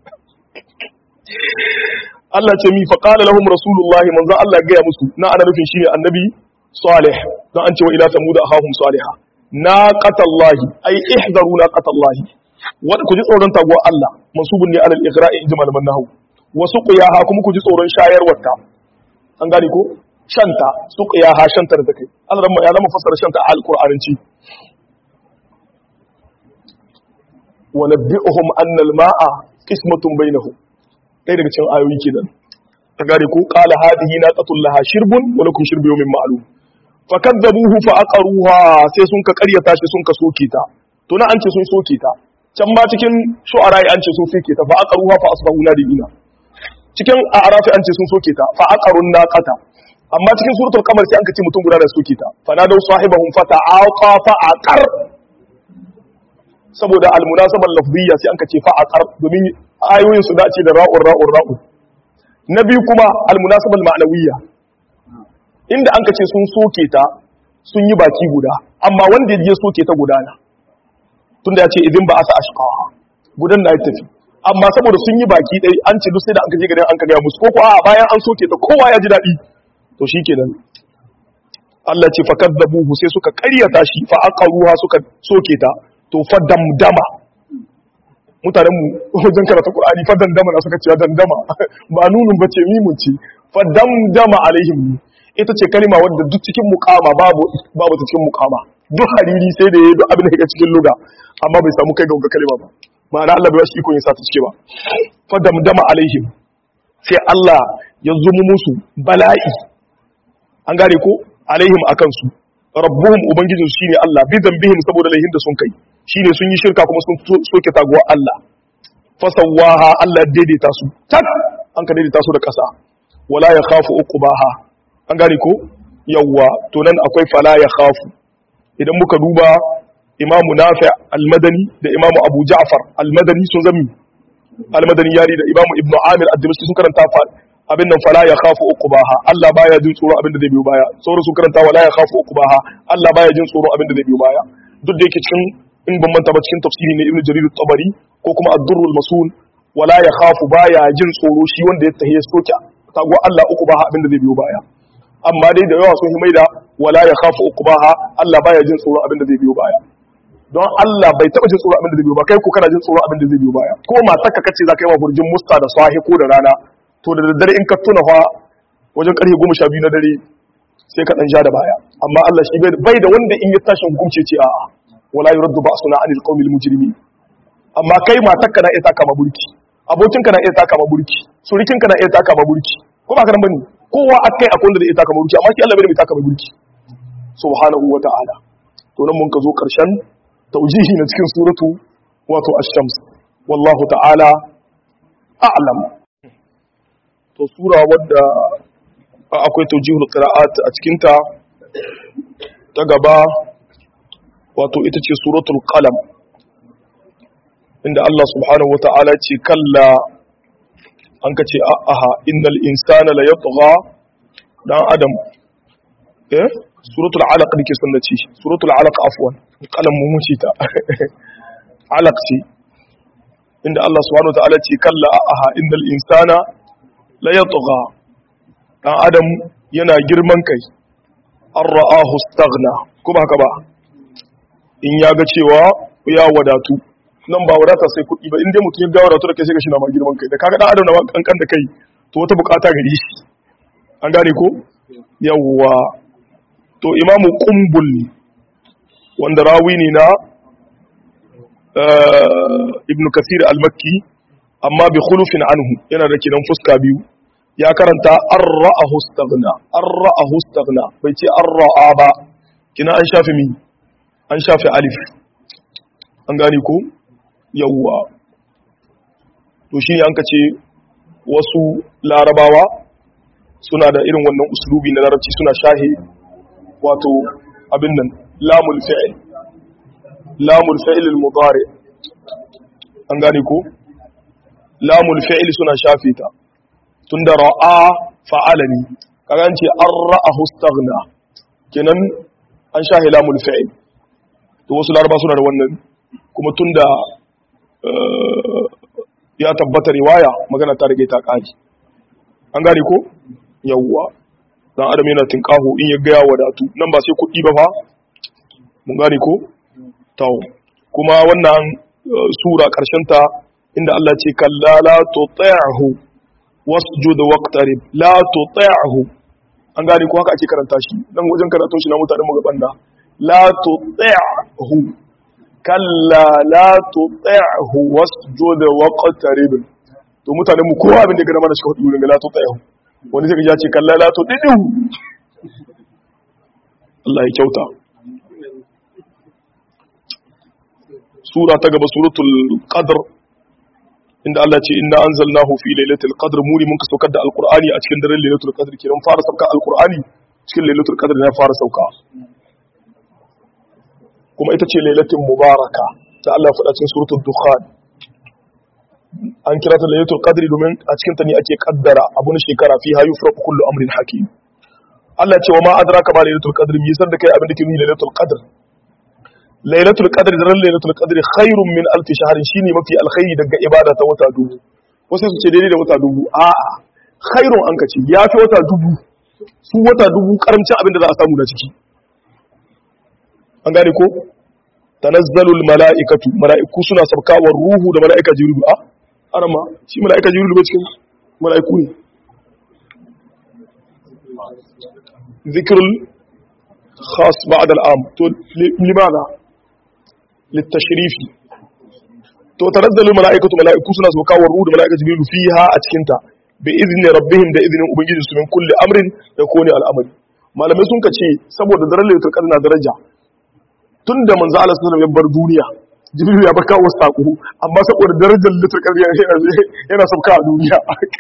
Speaker 1: Allah ce mi fa qala lahum rasulullahi manzo Allah ya gaya musu na ana nufin shine annabi salih dan an ce wa ila samud ahahum salih naqatallahi ay ihdaru naqatallahi wa ku ji tsoron taguwar Allah mansubun ne alal igra'i inji malaman nahwu wa suqiyaha kuma ku ji tsoron shayarwarta an gane ko shanta suqiyaha shanta da take Allah ya zama fassara shanta a alqur'anci wa nabbi'uhum anna al-ma'a qismatun bainahum ɗaya daga cikin ayoyi kenan ta gane ko qala hadhihi naqatul laha shirbun wa lakum shirbu yawmin ma'lum fakadzabuhu fa aqaruha sai sun ka ƙaryata shi sun ka soke ta to na an ce sun soke ta can ma cikin shu'ara an ce sun soke ta fa aqaruha fa asbahu nadimina cikin a'rafi an ce sun soke ta fa aqarun naqata amma cikin suratul qamar sai an ka ce mutum guda da soke ta fa nadaw sahibahum fa ta'aqa fa aqar saboda almunasabar lafziyya sai an ka ce fa aqar domin ayoyin su dace da ra'ur ra'ur ra'ur na biyu kuma almunasabar ma'nawiyya inda an ka ce sun soke ta sun yi baki guda amma wanda ya soke ta gudana tunda ya ce idan ba a sa ashqaha gudan na ya tafi amma saboda sun yi baki ɗai an ce duk sai da an kaje garin an ka gaya musu ko ko a bayan an soke ta kowa ya ji daɗi to shikenan Allah ce fa kadzabuhu sai suka ƙaryata shi fa aqaruha suka soke ta to fa damdama mutanen mu wajen karatu Qur'ani fa dandama na suka ce dandama ba nunun bace mimun ce fa damdama alaihim ita ce kalima wadda duk cikin mukama babu babu ta cikin mukama duk hariri sai da yayi duk abin da yake cikin luga amma bai samu kai ga wannan kalima ba ma'ana Allah bai wasu iko yin sa ta cike ba fa damdama alaihim sai Allah ya zumu musu bala'i an gane ko alaihim akan su rabbuhum ubangijin su shine Allah bi dambihim saboda laihin da sun kai shine sun yi shirka kuma sun soke taguwa Allah fasawaha Allah daidaita su tak an ka daidaita su da kasa wala ya khafu uqbaha an gane ko yawwa to nan akwai fala ya khafu idan muka duba imamu nafi al-madani da imamu abu ja'far al-madani sun zami al-madani yari da imamu ibnu amir ad-dimashqi sun karanta fa abin nan fala ya khafu uqbaha Allah baya jin tsoro abin da zai biyo baya sauran sun karanta wala ya khafu uqbaha Allah baya jin tsoro abin da zai biyo baya duk da yake cikin in ban manta ba cikin tafsiri ne ibnu jarir at-tabari ko kuma ad-durrul masul wala ya khafu baya jin tsoro shi wanda ya tahiya soke tago Allah uqbaha abin da zai biyo baya amma dai da yawa sun yi maida wala ya khafu uqbaha Allah baya jin tsoro abin da zai biyo baya don Allah bai taba jin tsoro abin da zai biyo ba kai ko kana jin tsoro abin da zai biyo baya ko matarka kace za ka yi wa hurjin musta da sahi ko da rana to da daddare in ka tuna fa wajen karfe 12 na dare sai ka dan ja da baya amma Allah shi bai da wanda in ya tashi hukunci ce a'a wala yuraddu ba'suna 'anil qawmil mujrimin amma kai matarka na iya taka ma burki abokinka na iya taka ma burki surikinka na iya taka ma burki ko ba ka nan bane kowa akai akwai wanda zai iya taka ma burki amma shi Allah bai da mai taka ma burki subhanahu wa ta'ala to nan mun ka zo karshen taujihi na cikin suratu wato ash-shams wallahu ta'ala a'lam to sura wadda akwai taujihul qira'at a cikin ta ta gaba wato ita ce suratul qalam inda Allah subhanahu wa ta'ala ce kalla an ka ce aha innal insana la yatgha dan adam eh suratul alaq dake sunna ce suratul alaq afwan qalam mu muci ta alaq ce inda Allah subhanahu wa ta'ala ce kalla aha innal insana la yatgha dan adam yana girman kai an ra'ahu staghna ko ba haka ba in ya ga cewa ya wadatu nan ba wadata sai kuɗi ba inda mutum ya ga wadatu da kai sai ga shi na ma girman kai da kaga dan adam na kankan da kai to wata bukata gari shi an gane ko yawwa to imamu kumbul ne wanda rawi ne na ibn kasir al-makki amma bi khulufin anhu yana da kidan fuska biyu ya karanta an ra'ahu staghna an ra'ahu staghna bai ce an ra'a ba kina an shafi mi an shafi alif an gane ko yawwa to shi an ka ce wasu larabawa suna da irin wannan uslubi na larabci suna shahe wato abin nan lamul fi'il lamul fi'il al-mudari an gane ko lamul fi'il suna shafe ta tunda ra'a fa'alani kaga an ce an ra'ahu staghna kenan an shahe lamul fi'il to wasu laraba suna da wannan kuma tunda ya tabbata riwaya magana ta rage ta kaji an gane ko yawwa dan adam yana tinkaho in ya gaya wadatu nan ba sai kuɗi ba fa mun gane ko tawo kuma wannan sura karshen ta inda Allah ce kalla la tuti'hu wasjud waqtarib la tuti'hu an gane ko haka ake karanta shi dan wajen karatun shi na mutanen mu gaban da la tuti'hu kalla la tuti'hu wasjud waqtarib to mutanen mu kowa abin da ga mana shi hudu ne la tuti'hu wani sai ya ce kalla la tuti'hu Allah ya kyauta sura ta gaba suratul qadr inda Allah ce inna anzalnahu fi lailatul qadr muri mun ka saukar da alqur'ani a cikin daren lailatul qadr kiran fara sauka alqur'ani cikin lailatul qadr ne fara sauka kuma ita ce lailatul mubaraka ta Allah faɗa cikin suratul dukhan an kira ta lailatul qadr domin a cikin ta ne ake kaddara abun shekara fi hayu fara kullu amrin hakim Allah ce wa ma adraka ba lailatul qadr mi san da kai abin da ke nuni lailatul qadr lailatul qadr daren lailatul qadr khairun min alf shahr shine mafi alkhairi daga ibada ta wata dubu wasu su ce daidai da wata dubu a'a khairun an kace yafi wata dubu su wata dubu karamcin abin da za a samu da ciki an gane ko tanazzalul mala'ikatu mala'iku suna sabkawa ruhu da mala'ika jibril a arama shi mala'ika jibril ba cikin mala'iku ne zikrul khas ba'd al'am to limana litashrifi to tanazzalu mala'ikatu mala'iku suna sabkawa ruhu da mala'ika jibril fiha a cikin ta bi izni rabbihim da izinin ubangiji su min kulli amrin da kone al'amari malamai sun kace saboda daren lailatul qadr na daraja tun da manzo Allah sallallahu alaihi wasallam ya bar duniya jibril ya baka wasu sako amma saboda darajar litar ƙarya yana sauka a duniya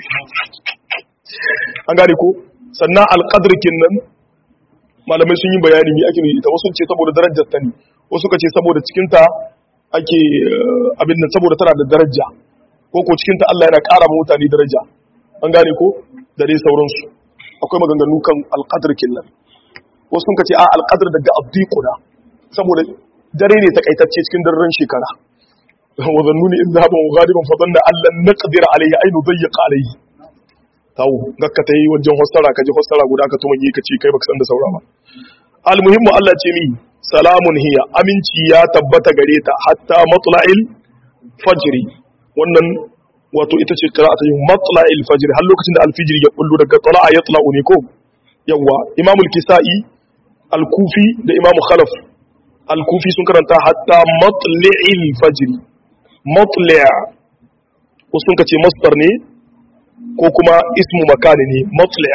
Speaker 1: an gane ko sannan alƙadar nan malamai sun yi bayani ne ake ita wasu ce saboda darajar ta ne wasu ka ce saboda cikinta ake abin nan saboda tana da daraja ko ko cikinta Allah yana ƙara ma mutane daraja an gane ko da dai sauransu akwai maganganu kan alƙadar nan wasu sun ka ce a alƙadar daga abdiquna saboda dare ne takaitacce cikin daren shekara wa zannuni in zaba wa ghaliban fa danna allan naqdir alayhi aynu dayyaqa alayhi tawo gakka tayi wajen hossara ka ji hossara guda ka tuma ka ce kai baka san da saura ba almuhimmu Allah ce mi salamun hiya aminci ya tabbata gare ta hatta matla'il fajri wannan wato ita ce qira'atu matla'il fajri har lokacin da alfijiri ya kullu daga tala'a yatla'u ne ko yawa imamul kisa'i al-kufi da imamu khalaf al-kufi sun karanta hatta matli'il fajri matli' wasu sun kace masdar ne ko kuma ismu makani ne matli'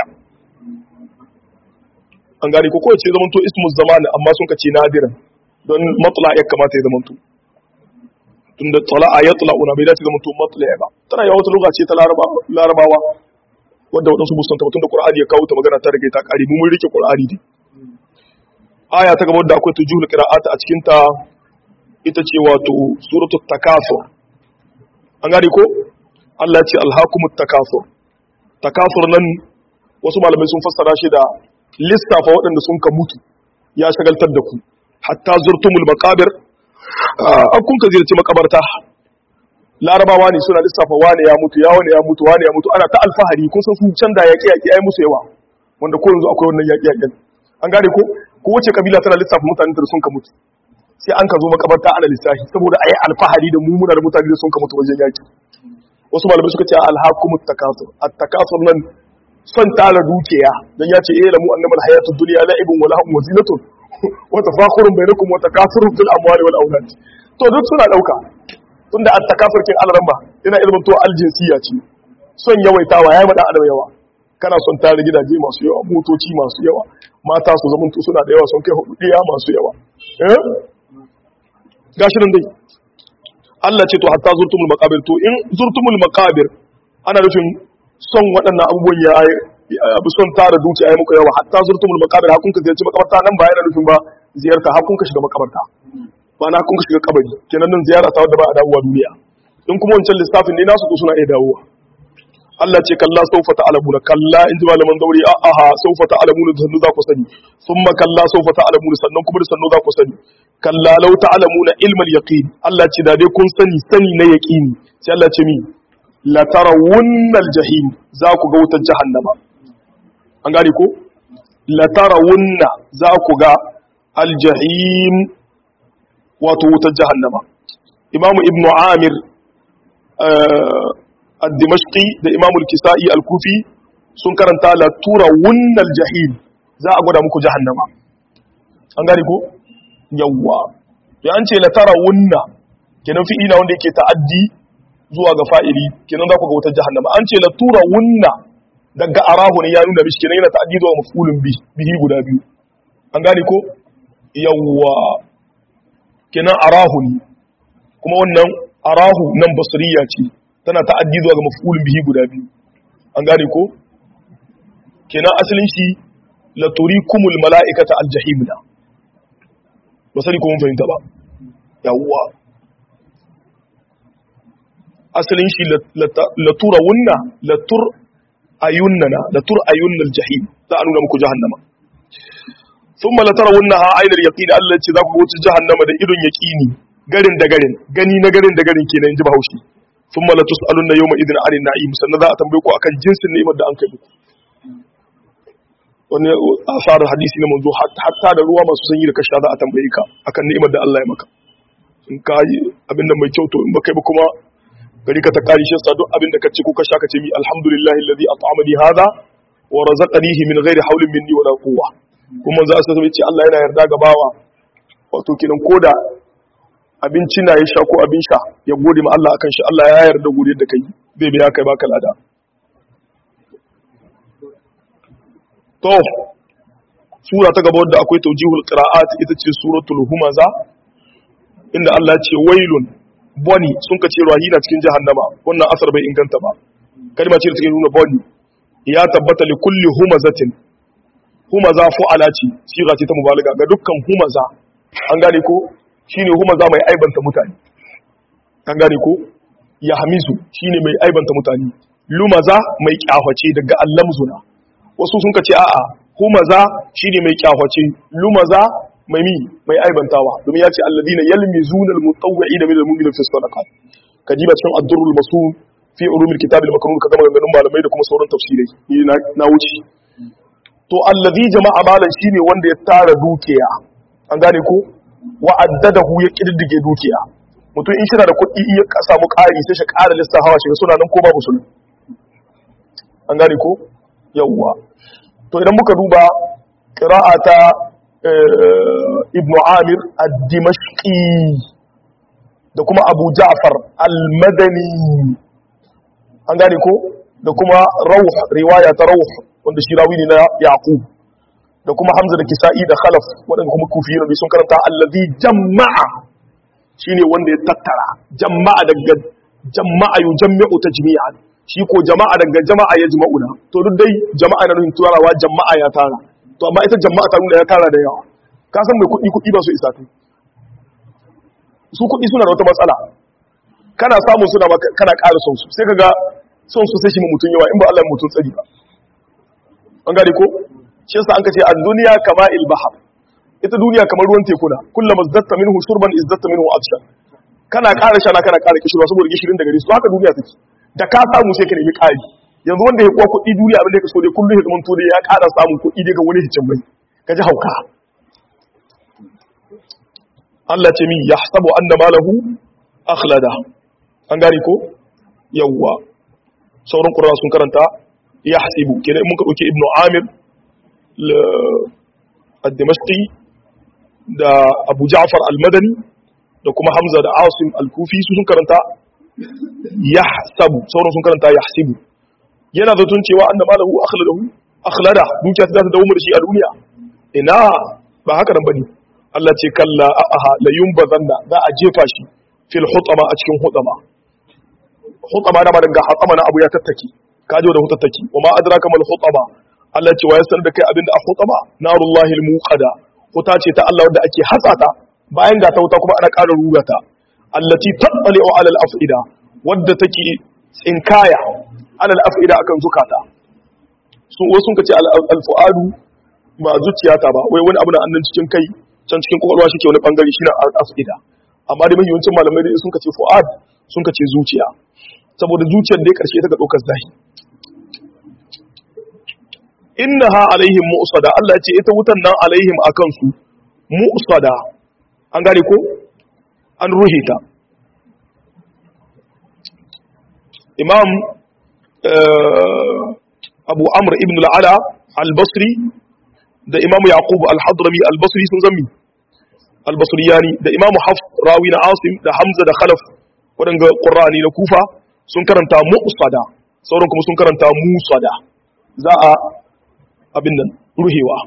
Speaker 1: an gane ko kowace zaman to ismu zaman amma sun kace nadiran don matla ya kamata ya zaman to tunda tala'a ya tala'una bai dace zaman to matli' ba tana yawa wata lokaci ta larabawa wanda waɗansu musanta tun da qur'ani ya kawo ta magana ta rage ta ƙari mu mun rike qur'ani ne aya ta gaba da akwai tujul qira'ata a cikin ta ita ce wato suratul takasur an gane ko Allah ya ce alhaqumut takasur takasur nan wasu malamai sun fassara shi da lissafa waɗanda sun ka mutu ya shagaltar da ku hatta zurtumul maqabir an kun ka ziyarci makabarta larabawa ne suna lissafa wane ya mutu ya wane ya mutu wane ya mutu ana ta alfahari kun san su can da yaƙi yaƙi ai musu yawa wanda ko yanzu akwai wannan yaƙi yaƙin an gane ko ko wace kabila tana lissafa mutanen da sun ka mutu sai an ka zo makabarta ana lissafi saboda ayi alfahari da mu muna da mutane da sun ka mutu wajen yaƙi wasu malamai suka ce alhaqumut takasur at-takasur nan son tara dukiya dan ya ce eh lamu annamal hayatud dunya la'ibun wa lahum wazinatun wa tafakhurun bainakum wa takasurun fil amwali wal aulad to duk suna dauka tunda at-takasur kin alramba yana ilmin to aljinsiya ce son yawaitawa yayi madan adam yawa kana son tare gidaje masu yawa motoci masu yawa mata su zama suna da yawa sun kai hudu ɗaya masu yawa eh gashi nan dai Allah ce to hatta zurtumul maqabir to in zurtumul maqabir ana nufin son waɗannan abubuwan ya abu son tara dukiya ya muku yawa hatta zurtumul maqabir hakun ka ziyarci makabarta nan ba yana nufin ba ziyarta hakun ka shiga makabarta ba na kun ka shiga kabari kenan nan ziyara ta wadda ba a dawowa duniya in kuma wancan lissafin ne nasu to suna iya dawowa Allah ce kalla saufa ta'lamuna kalla in ji malaman dauri a aha saufa ta'lamuna da sannu za ku sani thumma kalla saufa ta'lamuna sannan kuma da sannu za ku sani kalla law ta'lamuna ilmal yaqin Allah ce da dai kun sani sani na yaqini sai Allah ce mi la tarawunnal jahim za ku ga wutar jahannama an gane ko la tarawunna za ku ga al jahim wato wutar jahannama imamu ibnu amir al-dimashqi da imamul kisa'i al-kufi sun karanta la tura wunnal jahim za a gwada muku jahannama an gane ko yawwa ya an ce la tara wunna kenan fi'ila wanda yake ta'addi zuwa ga fa'ili kenan za ku ga wutar jahannama an ce la tura wunna daga arahu ne ya nuna mishi kenan yana ta'addi zuwa mafulun bihi guda biyu an gane ko yawwa kenan arahu ne kuma wannan arahu nan basriya ce tana ta'addi zuwa ga maf'ulun bihi guda biyu an gane ko kenan asalin shi la turikumul mala'ikata aljahim da ba sani ko mun fahimta ba yawwa asalin shi la tura wunna la tur ayunnana la tur ayunnal jahim za a nuna muku jahannama thumma la tarawunnaha aynal yaqin Allah ce za ku wuce jahannama da idon yaqini garin da garin gani na garin da garin kenan ji bahaushe thumma la tusaluna yawma idin anin na'im sannan za a tambaye ku akan jinsin ni'imar da an kai muku wani asar hadisi na manzo hatta da ruwa masu sanyi da kasha za a tambaye ka akan ni'imar da Allah ya maka in ka yi abin da mai kyau to in baka yi ba kuma gari ka ta kari shi sa duk abin da ka ce ko ka sha ka ce mi alhamdulillahi alladhi at'amani hadha wa razaqanihi min ghairi hawlin minni wala quwwa kuma za su ce Allah yana yarda ga bawa wato kinan koda abinci na ya sha ko abin sha ya gode ma Allah akan shi Allah ya yarda gode da kai zai biya kai baka lada to sura ta gaba wadda akwai tawjihul qira'at ita ce suratul humaza inda Allah ya ce wailun boni sun ka ce rahina cikin jahannama wannan asar bai inganta ba kalma ce da take nuna boni ya tabbata li kulli humazatin humaza fu'ala ce siga ce ta mubalaga ga dukkan humaza an gane ko shine humaza mai aibanta mutane an gane ko ya hamisu shine mai aibanta mutane lumaza mai kyahwace daga allamzuna wasu sun kace a'a humaza shine mai kyahwace lumaza mai mi mai aibantawa domin ya ce alladina yalmizuna almutawwi'ina min almu'minina fi sadaqat kajiba cikin ad-durrul masul fi ulumil kitab al-maknun kaga maganganun malamai da kuma sauran tafsirai ni na wuce to alladhi jama'a malan shine wanda ya tara dukiya an gane ko wa addadahu ya kididdige dukiya mutum in shina da kuɗi iya samu ƙari sai shi ƙara listan hawa shi suna nan ko babu su an gane ko yawwa to idan muka duba qira'ata ibn amir ad-dimashqi da kuma abu ja'far al-madani an gane ko da kuma rauh riwaya ta rauh wanda shi rawi ne na yaqub da kuma hamza da kisa'i da khalaf waɗanda kuma kufiyin da sun karanta allazi jama'a shine wanda ya tattara jama'a daga jama'a yujammi'u tajmi'an shi ko jama'a daga jama'a ya jima'una to duk dai jama'a na nufin turawa jama'a ya tara to amma ita jama'a ta nuna ya tara da yawa ka san mai kuɗi kuɗi ba su isa kai su kuɗi suna da wata matsala kana samun suna kana ƙara son su sai ka ga son su sai shi mutum yawa in ba Allah mutum tsari ba an gane ko shi yasa an kace ad-dunya kama il-bahr ita duniya kamar ruwan tekuna kullama zadatta minhu shurban izdatta minhu atshan kana ƙara shana kana ƙara kishirwa saboda gishirin da gare su haka duniya take da ka samu sai ka nemi ƙari yanzu wanda ya kuwa kuɗi duniya abin da ka so dai kullum ya zama to ya ƙara samun kuɗi daga wani hicin mai ka ji hauka Allah ce min yahsabu anna malahu akhlada an gane ko yawwa sauran qurra sun karanta yahsibu kenan mun ka dauke ibnu amir al-dimashqi da abu ja'far al-madani da kuma hamza da asim al-kufi su sun karanta yahsabu sauran sun karanta yahsibu yana zaton cewa annama lahu akhladahu akhlada dukiya ta dawo da shi a duniya ina ba haka nan bane Allah ce kalla aha la yumbazanna za a jefa shi fil hutama a cikin hutama hutama na daga hutama na abu ya tattaki kaje da hutattaki wa ma adraka mal hutama Allah ce wa ya sanar da kai abinda a hutama narullahi al muqada huta ce ta Allah wanda ake hatsata bayan ga ta wuta kuma ana ƙara rura ta allati tattali'u ala al afida wadda take tsinkaya ala al afida akan zukata su wasu kace al fuadu ba zuciyata ba wai wani abu na annan cikin kai can cikin kwakwalwa shi ke wani bangare shi na asida amma da mahiyancin malamai da sun kace fu'ad sun kace zuciya saboda zuciyar da ya karshe ta ga ɗaukar zahi innaha alaihim mu'sada Allah ya ce ita wutan nan alaihim akan su mu'sada an gane ko an ruhe ta imam abu amr ibn al-ala al-basri da imam yaqub al-hadrami al-basri sun zammi al-basriyani da imam hafs rawi na asim da hamza da khalaf wadanga qur'ani na kufa sun karanta mu'sada sauran kuma sun karanta musada za a abin nan ruhewa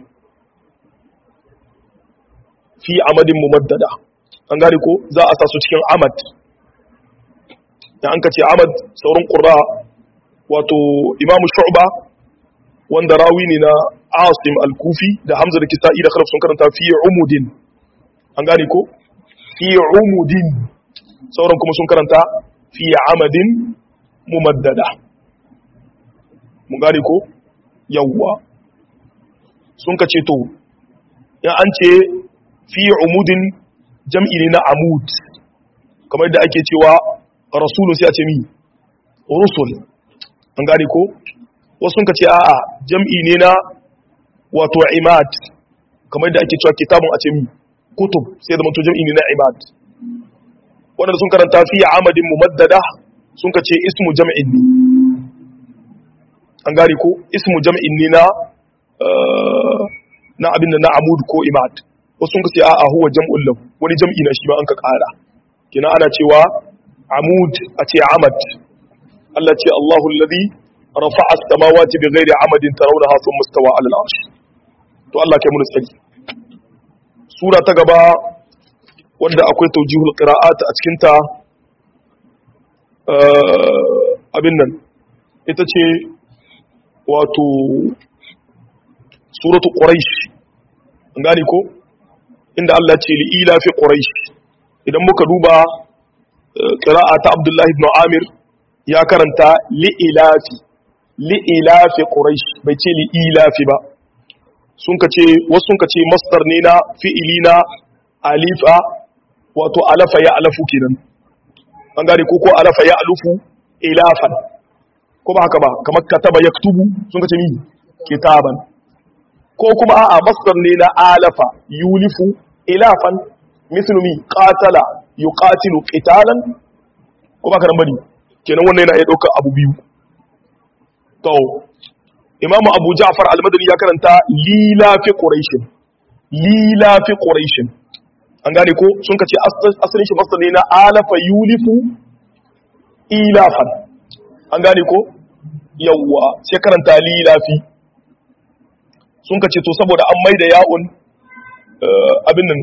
Speaker 1: fi amadin mumaddada an gane ko za a sa su cikin amad da an ka ce amad sauran qurra wato imam shu'ba wanda rawi ne na asim al-kufi da hamza da kisa'i da khalaf sun karanta fi umudin an gane ko fi umudin sauran kuma sun karanta fi amadin mumaddada mun gane ko yawwa sun ka ce to in an ce fi umudin jam'i ne na amud kamar yadda ake cewa rasulun sai a ce mi rusul an gane ko wasu sun ka ce a'a jam'i ne na wato imad kamar yadda ake cewa kitabun a ce mi kutub sai zama to jam'i ne na imad wanda sun karanta fi amadin mumaddada sun ka ce ismu jam'in ne an gane ko ismu jam'in ne na na abin da na amud ko imad wasu sun ka ce a'a huwa jam'un lahu wani jam'i na shi ba an ka kara kina ana cewa amud a ce amad Allah ce Allahu alladhi rafa'a as-samawati bighairi amadin tarawnaha thumma istawa 'ala al-'arsh to Allah kai mun tsari sura ta gaba wanda akwai tawjihul qira'at a cikin ta abin nan ita ce wato suratu quraish an gane ko inda Allah ce li ila fi quraish idan muka duba qira'a ta Abdullah ibn Amir ya karanta li ilafi li ilafi quraish bai ce li ilafi ba sun kace wasu sun kace masdar ne na fi'ili na alifa wato alafa ya alafu kenan an gane ko ko alafa ya alufu ilafan ko ba haka ba kamar kataba yaktubu sun kace ni kitaban ko kuma a'a masdar ne na alafa yulifu ilafan mislu mi qatala yuqatilu qitalan ko ba ka nan bane kenan wannan yana iya daukar abu biyu to imamu abu ja'far al-madani ya karanta lila fi quraish lila fi quraish an gane ko sun kace asalin shi masdar ne na alafa yulifu ilafan an gane ko yawwa sai karanta lilafi sun ka ce to saboda an maida ya'un abin nan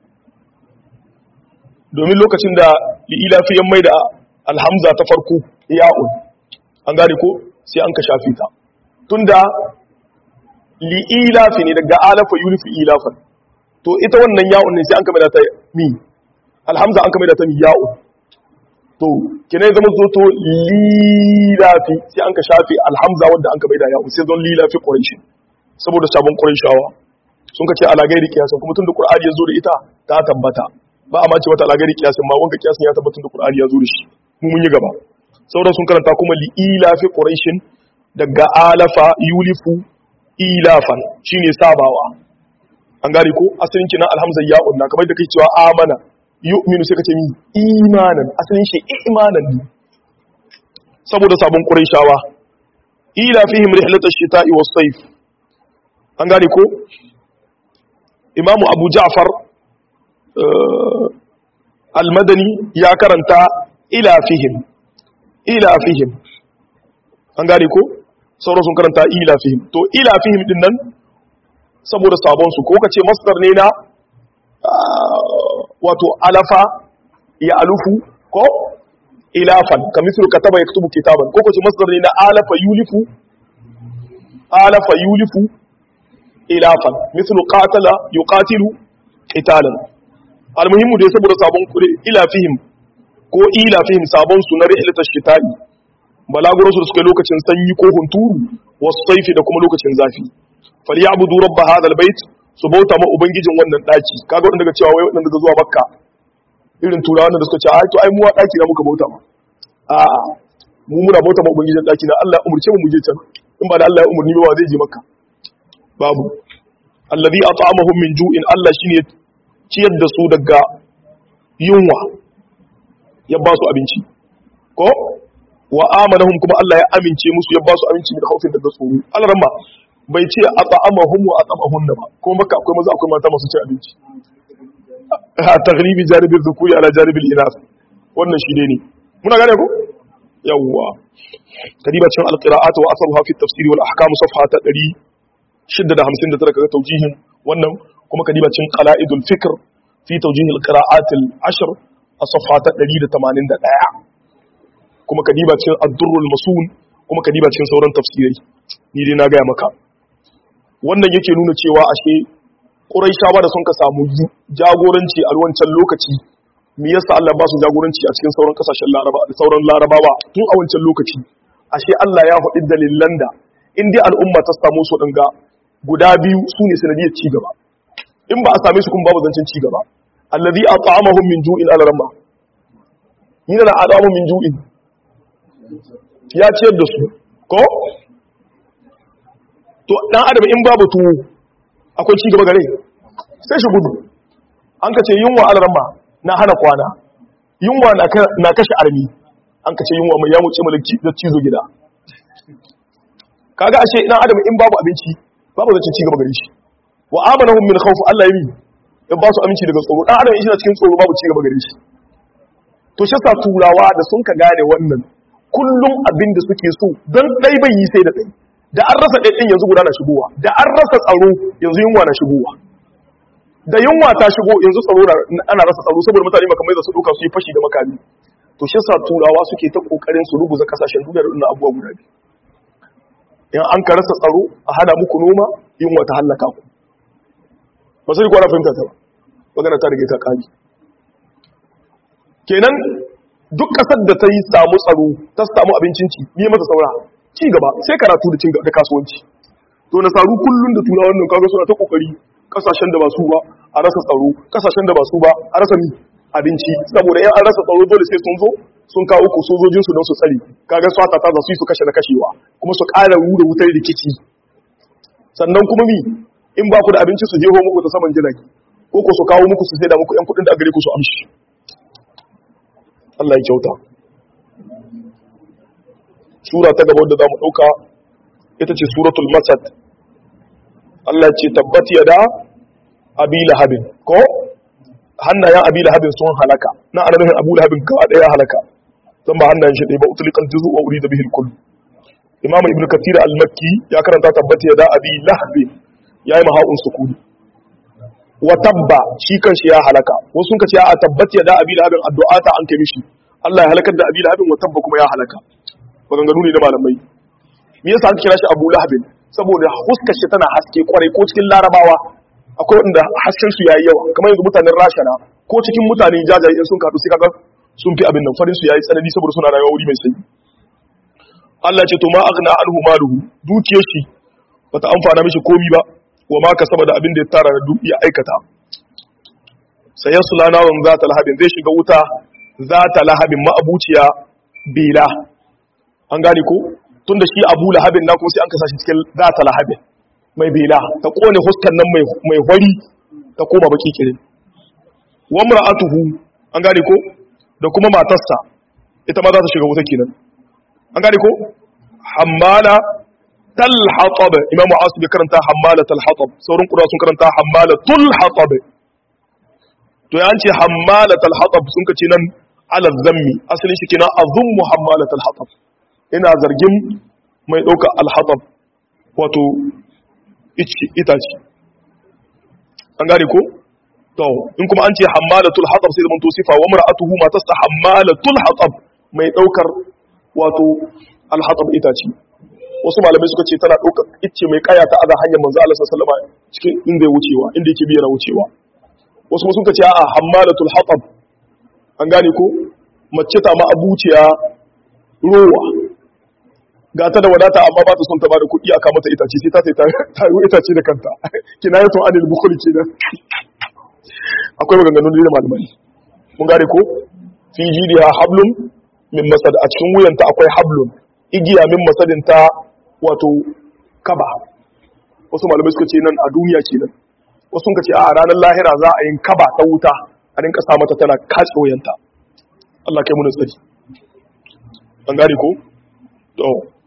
Speaker 1: domin lokacin da lilafi ya maida alhamza ta farko ya'un an gane ko sai an ka shafi ta tunda li'ilafi ne daga alafa yulifi ilafan to ita wannan ya'un ne sai an ka maida ta mi alhamza an ka maida ta mi ya'un to kina zama zo to lilafi sai an ka shafi alhamza wanda an ka maida ya'un sai zon lilafi quraish saboda sabon qurayshawa sun ka ce ala gairi kiyasan kuma tun da qur'ani ya zo da ita ta tabbata ba a ma ce wata ala gairi kiyasan ma wanga kiyasan ya tabbata da qur'ani ya zo da shi mu mun yi gaba sauran sun karanta kuma li ilafi quraishin daga alafa yulifu ilafan shine sabawa an gane ko asalin kina alhamza ya unna kamar da kai cewa amana yu'minu sai ka ce mi imanan asalin shi imanan ne saboda sabon qurayshawa ila fihim rihlatash shita'i was-sayf an gane ko imamu abu ja'far al-madani ya karanta ila fihim ila fihim an gane ko sauran sun karanta ila fihim to ila fihim din nan saboda sabon su ko kace masdar ne na wato alafa ya alufu ko ilafan kamithlu kataba yaktubu kitaban ko kace masdar ne na alafa yulifu alafa yulifu ilafan mithlu qatala yuqatilu qitalan almuhimmu dai saboda sabon kure ila fihim ko ila fihim sabon su na rihlatash shita'i balaguro su suka lokacin sanyi ko hunturu wasu saifi da kuma lokacin zafi falyabudu rabb hadha albayt su bauta ma ubangijin wannan daki kaga wanda daga cewa wai wanda daga zuwa makka irin turawa da suka ce ai to ai mu wa daki na muka bauta ma a'a mu muna bauta ma ubangijin daki na Allah ya umurce mu mu je can in ba da Allah ya umurni ba zai je makka babu alladhi at'amahum min ju'in Allah shine ciyar da su daga yunwa ya ba su abinci ko wa amanahum kuma Allah ya amince musu ya ba su aminci da haufin daga tsoro Allah ramma bai ce at'amahum wa at'amahun ba kuma maka akwai maza akwai mata masu ci abinci a taghlibi janibi dhukuri ala janibi al-inas wannan shi ne muna gane ko yawwa kadiba cikin al-qira'at wa asaruha fi at-tafsir wal ahkam safha ta 659 kaga tawjihin wannan kuma kadiba cikin qala'idul fikr fi tawjih al-qira'at al-ashr a safha ta 181 kuma kadiba cikin ad-durrul masun kuma kadiba cikin sauran tafsirai ni dai na gaya maka wannan yake nuna cewa ashe Quraishawa da sun ka samu jagoranci a wancan lokaci me yasa Allah ba su jagoranci a cikin sauran kasashen Laraba da sauran Larabawa tun a wancan lokaci ashe Allah ya faɗi dalilan da in dai al'umma ta samu su dinga guda biyu su ne sanadiyar ci gaba in ba a same su kuma babu zancen ci gaba alladhi at'amahum min ju'in al-ramma min al-adamu min ju'in ya ciyar da su ko to dan adam in babu tuwo akwai ci gaba gare sai shi gudu an ka ce yunwa al-ramma na hana kwana yunwa na kashe armi an ka ce yunwa mai yamuce malaki da cizo gida kaga ashe dan adam in babu abinci babu zancen ci gaba gare shi wa amanahum min khawf Allah yi ya ba su aminci daga tsoro dan adam in shi cikin tsoro babu ci gaba gare shi to shi sa turawa da sun ka gane wannan kullum abin da suke so don dai bai yi sai da dai da an rasa ɗaiɗin yanzu guda na shigowa da an rasa tsaro yanzu yunwa na shigowa da yunwa ta shigo yanzu tsaro ana rasa tsaro saboda mutane makamai da su ɗauka su yi fashi da makami to shi sa turawa suke ta ƙoƙarin su rubuza kasashen duniya da wannan abubuwa guda biyu in an ka rasa tsaro a hana muku noma yunwa ta hallaka ku ba sai kwana fahimta ta ba magana ta rage ta kari kenan duk kasar da ta yi samu tsaro ta samu abincin ci ne masa saura ci gaba sai karatu da cin da kasuwanci to na saru kullun da turawa wannan kaga suna ta kokari kasashen da ba su ba a rasa tsaro kasashen da ba su ba a rasa mi abinci saboda in an rasa tsaro dole sai sun zo sun kawo ku sojojin su don su tsare kaga swata ta za su yi su kashe na kashewa kuma su ƙara rura wutar rikici sannan kuma mi in ba ku da abinci su jeho muku ta saman jirage ko ko su kawo muku su sai da muku yan kuɗin da a gare ku su amshi Allah ya kyauta sura ta gaba wadda za mu ɗauka ita ce suratul masad Allah ce tabbat yada abi lahabin ko hannayen abi lahabin sun halaka na ana nufin abu lahabin gaba ɗaya halaka zan ba hannayen shi ɗaya ba utulikan juzu wa uri da bihil kull imam ibn kathir al-makki ya karanta tabbat yada abi lahabin ya yi maha'un sukuni wa tabba shi kan shi ya halaka wasu sun ce a tabbat yada abi lahabin addu'a ta an kai mishi Allah ya halakar da abi lahabin wa tabba kuma ya halaka maganganu ne na malamai me yasa aka kira shi Abu Lahabin saboda huskar shi tana haske kwarai ko cikin Larabawa akwai wanda hasken su yayi yawa kamar yanzu mutanen Rashana ko cikin mutane jajaye in sun kaɗu sai kaga sun fi abin nan farin su yayi tsanani saboda suna rayuwa wuri mai sanyi Allah ce to ma aghna anhu maluhu dukiyar shi bata amfana mishi komi ba wa ma kasaba da abin da ya tara da duk ya aikata sayasla nawan zata lahabin zai shiga wuta zata lahabin ma'abuciya bila an gane ko tun da shi abu lahabin na kuma sai an kasa shi cikin zata lahabin mai bela ta kone huskan nan mai hori ta koma baki kirin wa mar'atuhu an gane ko da kuma matarsa ita ma za ta shiga wuta kenan an gane ko hammala talhatab imam asib karanta hammala talhatab sauran kura sun karanta hammala tulhatab to ya ce hammala talhatab sun kace nan ala zammi asalin shi kenan azummu hammala talhatab ina zargin mai ɗauka alhatab wato itace an gane ko to in kuma an ce hammalatul hatab sai zaman to sifa wa mar'atuhu matarsa hammalatul hatab mai ɗaukar wato alhatab itace wasu malamai suka ce tana ɗaukar icce mai kaya ta aza hanyar manzo Allah sallallahu alaihi wasallam cikin inda ya wucewa inda yake biyar wucewa wasu suka ce a'a hammalatul hatab an gane ko mace ta ma abuciya rowa ga ta da wadata amma ba ta son ta bada kuɗi aka mata itace sai ta sai ta yi itace da kanta kinayatu anil bukhul kenan akwai maganganun da malamai mun gane ko fi jidiha hablum min masad a cikin wuyanta akwai hablum igiya min masadin ta wato kaba wasu malamai suka ce nan a duniya kenan wasu suka ce a ranar lahira za a yin kaba ta wuta a rinka sa mata tana katse wuyanta Allah kai mu tsari an gane ko to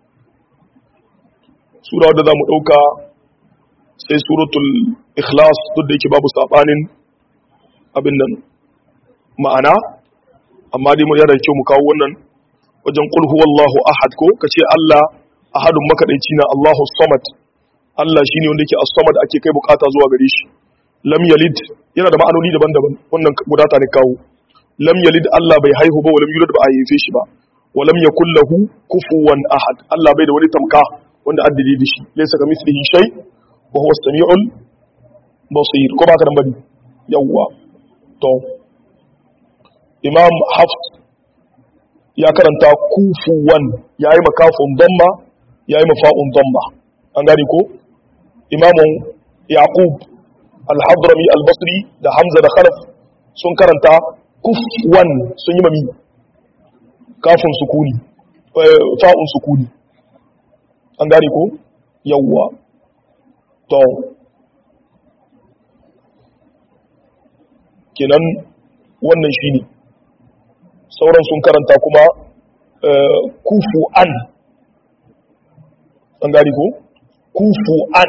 Speaker 1: sura wadda za mu ɗauka sai suratul ikhlas duk da yake babu saɓanin abin nan ma'ana amma dai mun yana kyau mu kawo wannan wajen qul huwallahu ahad ko kace Allah ahadun makadaici na Allahu samad Allah shine wanda yake as-samad ake kai bukata zuwa gare shi lam yalid yana da ma'anoni daban-daban wannan gudata ne kawo lam yalid Allah bai haihu ba wa lam yulad ba a haife shi ba wa lam yakul lahu kufuwan ahad Allah bai da wani tamka wanda addade da shi laysa kamithlihi shay wa huwa as-sami'ul basir ko ba ka dan bane yawwa to imam hafs ya karanta kufuwan yayi makafun damma yayi mafa'un damma an gane ko imamun yaqub al-hadrami al-basri da hamza da khalaf sun karanta kufwan sun yi mami kafin sukuni fa'un sukuni an gane ko yawwa to kenan wannan shine sauran sun karanta kuma kufu an an gane ko kufu an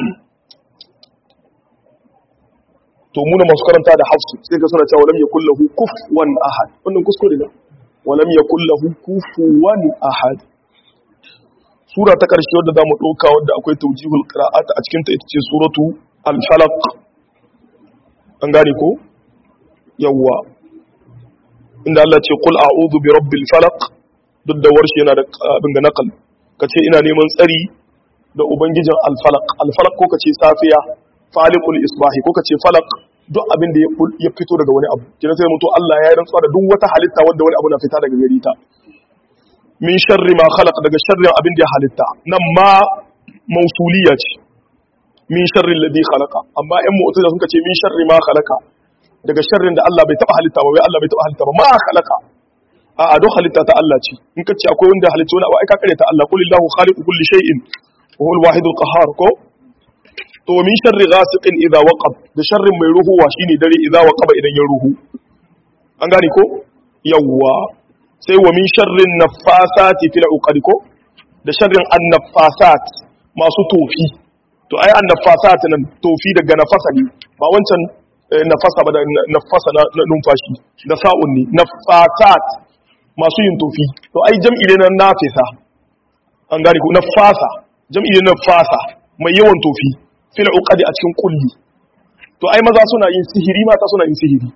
Speaker 1: to muna masu karanta da hafsu sai ka suna cewa walam yakul lahu kufuwan ahad wannan kuskure ne walam yakul lahu kufuwan ahad sura ta karshe wadda zamu dauka wadda akwai tawjihul qira'at a cikin ta ita ce suratu al-falaq an gane ko yawwa inda Allah ce qul a'udhu bi rabbil falaq duk da warshi yana da abin ga nakal kace ina neman tsari da ubangijin al-falaq al-falaq ko kace safiya faliqul isbahi ko kace falaq duk abin da ya fito daga wani abu kina sai mutu Allah ya yi rantsuwa da duk wata halitta wanda wani abu na fita daga gare ta min sharri ma khalaq daga sharrin abin da ya halitta nan ma mausuliya ce min sharri alladhi khalaqa amma in mu'tazila sun ce min sharri ma khalaqa daga sharrin da Allah bai taba halitta ba wai Allah bai taba halitta ba ma khalaqa a a duk halitta ta Allah ce in ka ce akwai wanda halitta wani abu ai ka kare ta Allah qulillahu khaliqu kulli shay'in wa huwa al-wahidul qahhar ko to min sharri ghasiqin idha waqab da sharrin mai ruhuwa shine dare idha waqaba idan ya ruhu an gane ko yawwa sai wa min sharrin naffasati fil uqad ko da sharrin annaffasat masu tofi to ai annaffasat nan tofi daga nafasa ne ba wancan nafasa ba da nafasa na numfashi da sa'un ne naffasat masu yin tofi to ai jam'i ne na nafisa an gane ko nafasa jam'i ne na nafasa mai yawan tofi fil uqadi a cikin kulli to ai maza suna yin sihiri mata suna yin sihiri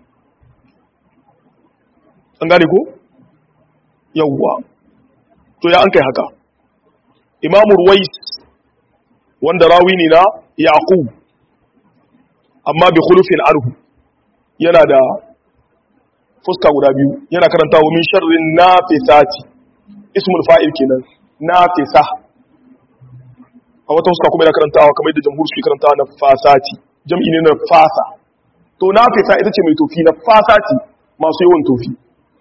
Speaker 1: an gane ko yawwa to ya an kai haka imamu ruwais wanda rawi ne na yaqub amma bi khulufin arhu yana da fuska guda biyu yana karanta wa min sharrin nafisati ismul fa'il kenan nafisa a wata fuska kuma yana karantawa kamar yadda jamhur suke karantawa na fasati jam'i ne na fasa to nafisa ita ce mai tofi na fasati masu yawan tofi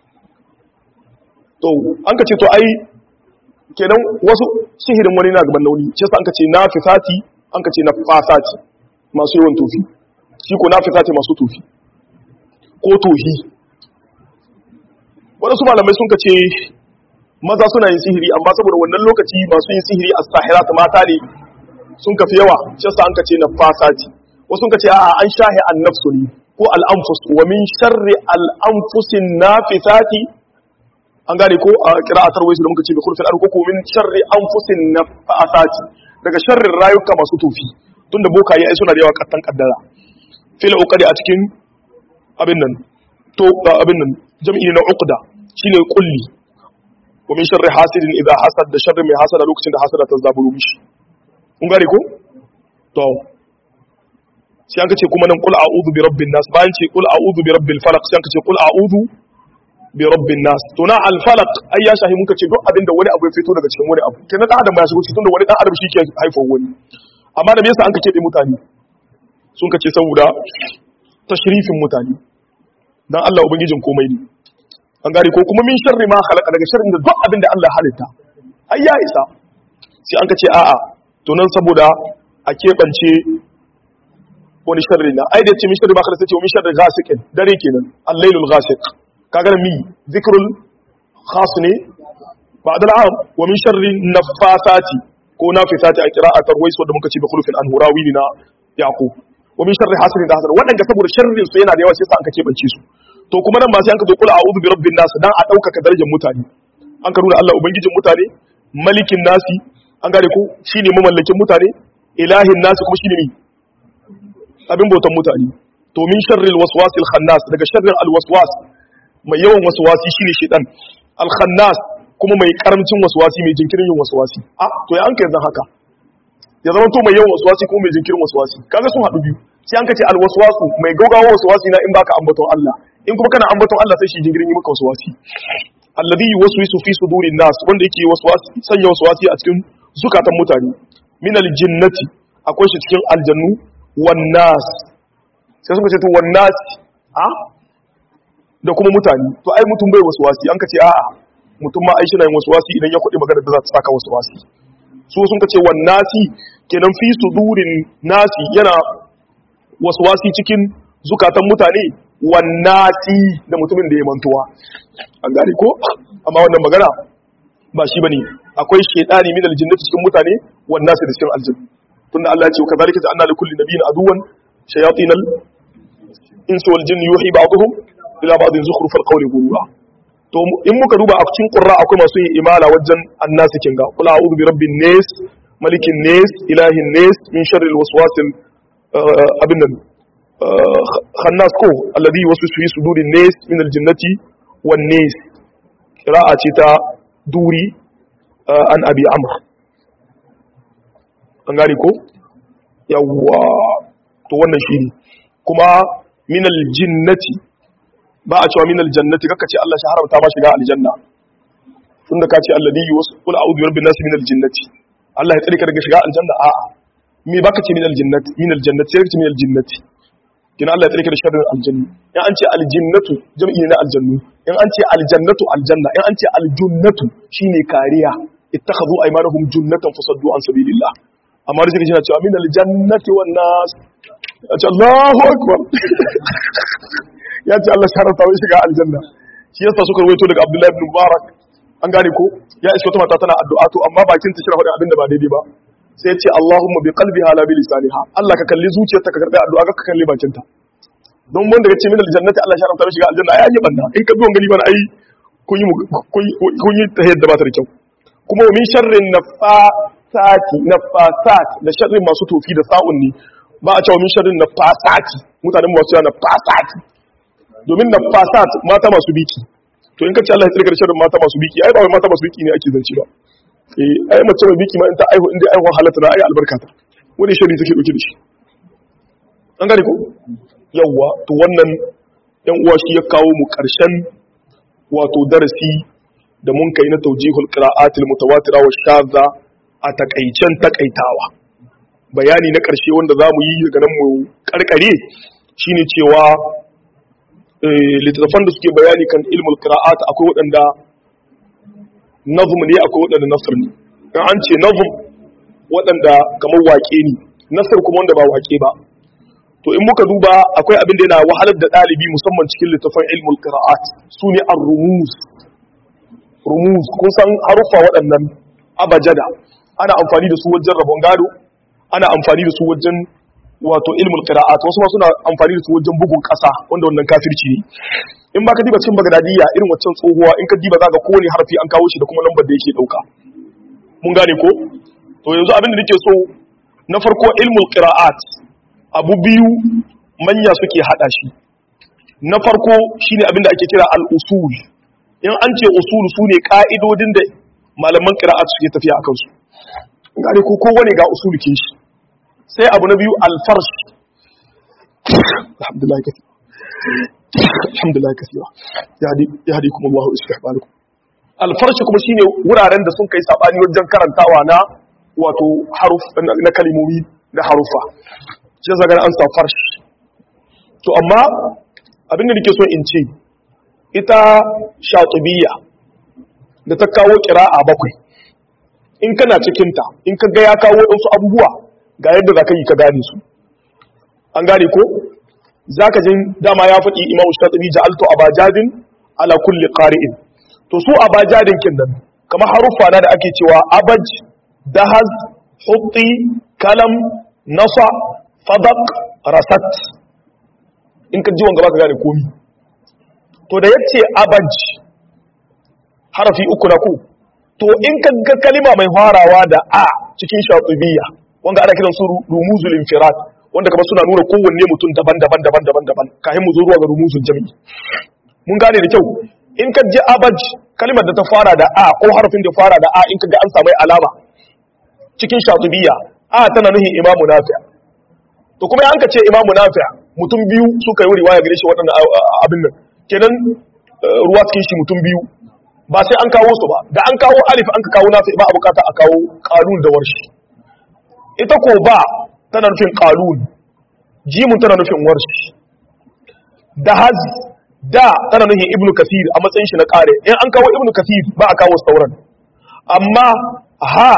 Speaker 1: to an ka ce to ai kenan wasu sihirin wani na gaban nauni shi an ka ce na fisati an ka ce na fasati masu yawan tofi shi ko na fisati masu tofi ko tohi waɗansu malamai sun ka ce maza suna yin sihiri amma saboda wannan lokaci masu yin sihiri a sahirat mata ne sun kafi yawa shi an ka ce na fasati wasu sun ka ce a'a an shahi an nafsu ne ko al'amfus wa min sharri al'amfusin nafisati an gane ko a qira'atar waisu da muka ce bi khulfil ardi ko min sharri anfusin nafasati daga sharrin rayuka masu tofi tunda bokaye ai suna da yawa kattan kaddara fil uqadi a cikin abin nan to abin nan jam'i na uqda shine kulli wa min sharri hasidin idha hasad da sharri mai hasada lokacin da hasada ta zaburo mishi kun gane ko to sai an kace kuma nan qul a'udhu bi rabbin nas bayan ce qul a'udhu bi rabbil falaq sai an kace qul a'udhu bi rabbin nas to na al falaq ai ya shahi muka ce duk abin da wani abu ya fito daga cikin wani abu kenan dan adam ba ya shigo cikin da wani dan adam shi ke haifar wani amma da me yasa an kace da mutane sun kace saboda tashrifin mutane dan Allah ubangijin komai ne an gari ko kuma min sharri ma khalaqa daga sharrin da duk abin da Allah halitta ai ya isa sai an kace a'a to nan saboda a keɓance wani sharri na ai da ce min sharri ma khalaqa sai min sharri ghasiqin dare kenan al-lailul ghasiq kaga mi zikrul khas ne ba'da al'am wa min sharri nafasati ko nafisati a qira'atar wais wanda muka ce bi khulufin anhurawi na yaqub wa min sharri hasidin da hasad wadanda saboda sharrin su yana da yawa sai sa an ka keɓance su to kuma nan ba sai an ka zo kula a'udhu bi rabbin nas dan a daukaka darajar mutane an ka nuna Allah ubangijin mutane malikin nasi an gane ko shine mamallakin mutane ilahin nasi kuma shine mi abin bautan mutane to min sharril waswasil khannas daga sharrin alwaswas mai yawan waswasi shine shedan alkhannas kuma mai karamcin waswasi mai jinkirin yin waswasi a to ya an kai zan haka ya zama to mai yawan waswasi kuma mai jinkirin waswasi kaga sun haɗu biyu sai an kace alwaswasu mai gaugawa waswasi na in baka ambaton Allah in kuma kana ambaton Allah sai shi jinkirin yi maka waswasi alladhi yuwaswisu fi sudurin nas wanda yake waswasi sanya waswasi a cikin zukatan mutane min aljinnati akwai shi cikin aljannu wan nas sai suka ce to wan nas a da kuma mutane to ai mutum bai waswasi an kace a'a mutum ma ai shi na yin waswasi idan ya kudi magana da za ta saka waswasi su sun kace wan nasi kenan fi sudurin nasi yana waswasi cikin zukatan mutane wan nasi da mutumin da ya mantuwa an gane ko amma wannan magana ba shi bane akwai shaytani min aljinnati cikin mutane wan nasi da cikin aljanna tunda Allah ya ce kadhalika ja'alna li kulli nabiyyin aduwan shayatin al-insi wal jinni yuhi ba'dhum ila ba'dhin zukhruf al-qawli ghurura to in muka duba a cikin qurra akwai masu yin imala wajen annasi kinga qul a'udhu bi rabbin nas malikin nas ilahin nas min sharri al-waswasil abin nan khannas ko alladhi yuwaswisu fi sudurin nas min al-jinnati wan nas qira'a ce ta duri an abi amr an gane ko yawwa to wannan shi ne kuma minal jinnati ba a cewa minal jannati kaka ce Allah shi haramta ba shiga aljanna tunda ka ce alladhi yusqul a'udhu bi rabbin nas minal jinnati Allah ya tsare ka daga shiga aljanna a'a me baka ce minal jannati minal jannati sai ka ce minal jinnati kina Allah ya tsare ka da sharrin aljanna in an ce aljinnatu jam'i ne na aljannu in an ce aljannatu aljanna in an ce aljunnatu shine kariya ittakhadhu aymanahum junnatan fasaddu an sabilillah amma da shi yana cewa min aljannati wan nas ya ce Allahu akbar ya ce Allah sharata wai shiga aljanna shi yasa suka rawaito daga Abdullahi ibn Mubarak an gane ko ya iska wata mata tana addu'a to amma bakin ta shira faɗin abin da ba daidai ba sai ya ce Allahumma bi qalbiha la bi lisaniha Allah ka kalli zuciyarta ka karbi addu'a ka kalli bakin ta don wanda ya ce min aljannati Allah sharata wai shiga aljanna ai an yi banna in ka bi wangani bana ai kun yi kun yi ta yadda ba ta da kyau kuma min sharrin nafa sati na fasat da sharrin masu tofi da sa'un ne ba a cewa min sharrin na fasati mutanen masu yana fasati domin na fasat mata masu biki to in ka ce Allah ya tsirka da sharrin mata masu biki ai ba wai mata masu biki ne ake zance ba eh ai mace mai biki ma in ta aihu inda aihu halatta na ai albarka ta wani sharri take dauke da shi an gane ko yawwa to wannan yan uwa shi ya kawo mu karshen wato darasi da mun kai na tawjihul qira'atil mutawatira wa shadha a takaicen takaitawa bayani na ƙarshe wanda za mu yi daga nan mu ƙarƙare shine cewa littattafan da suke bayani kan ilmul qira'at akwai waɗanda nazm ne akwai waɗanda nasr ne dan an ce nazm waɗanda kamar waƙe ne nasr kuma wanda ba waƙe ba to in muka duba akwai abin da yana wahalar da ɗalibi musamman cikin littattafan ilmul qira'at su ne ar-rumuz rumuz kun san haruffa waɗannan abajada ana amfani da su wajen rabon gado ana amfani da su wajen wato ilmul qira'at wasu ma suna amfani da su wajen bugun kasa wanda wannan kafirci ne in ba ka diba cikin bagdadiya irin waccan tsohuwa in ka diba za ka kowane harfi an kawo shi da kuma lambar da yake dauka mun gane ko to yanzu abin da nake so na farko ilmul qira'at abu biyu manya suke hada shi na farko shine abin da ake kira al-usul in an ce usul sune ka'idodin da malaman qira'at suke tafiya akan su gane ko kowane ga usul ke shi sai abu na biyu al-farsh alhamdulillah kathira alhamdulillah kathira yahdikum Allah wa yuslih balakum al-farsh kuma shine wuraren da sun kai sabani wajen karantawa na wato haruf na kalimomi na harufa shi zaga an sa farsh to amma abin da nake so in ce ita shatubiyya da ta kawo kira'a bakwai in kana cikinta in ka ga ya kawo wasu abubuwa ga yadda za ka yi ka gane su an gane ko za ka jin dama ya faɗi imamu shatubi ja'altu abajadin ala kulli qari'in to su abajadin kin nan kamar haruffa na da ake cewa abaj dahaz hutti kalam nasa fadaq rasat in ka ji wanga baka gane komi to da yace abaj harafi uku na ku to in ka ga kalima mai farawa da a cikin shatubiyya wanda ana kiran su rumuzul infirad wanda kamar suna nuna kowanne mutum daban-daban daban-daban daban kafin mu zo zuwa ga rumuzul jami'i mun gane da kyau in ka ji abaj kalimar da ta fara da a ko harafin da fara da a in ka ga an samu alama cikin shatubiyya a tana nuhin imamu nafi' to kuma an ka ce imamu nafi' mutum biyu suka yi riwaya gare shi waɗannan abin nan kenan ruwa cikin shi mutum biyu ba sai an kawo su ba da an kawo alif an ka kawo nafi ba a bukata a kawo qalun da warshi ita ko ba tana nufin qalun jimun tana nufin warshi da haz da tana nufin ibnu kathir a matsayin shi na kare in an kawo ibnu kathir ba a kawo sauran amma ha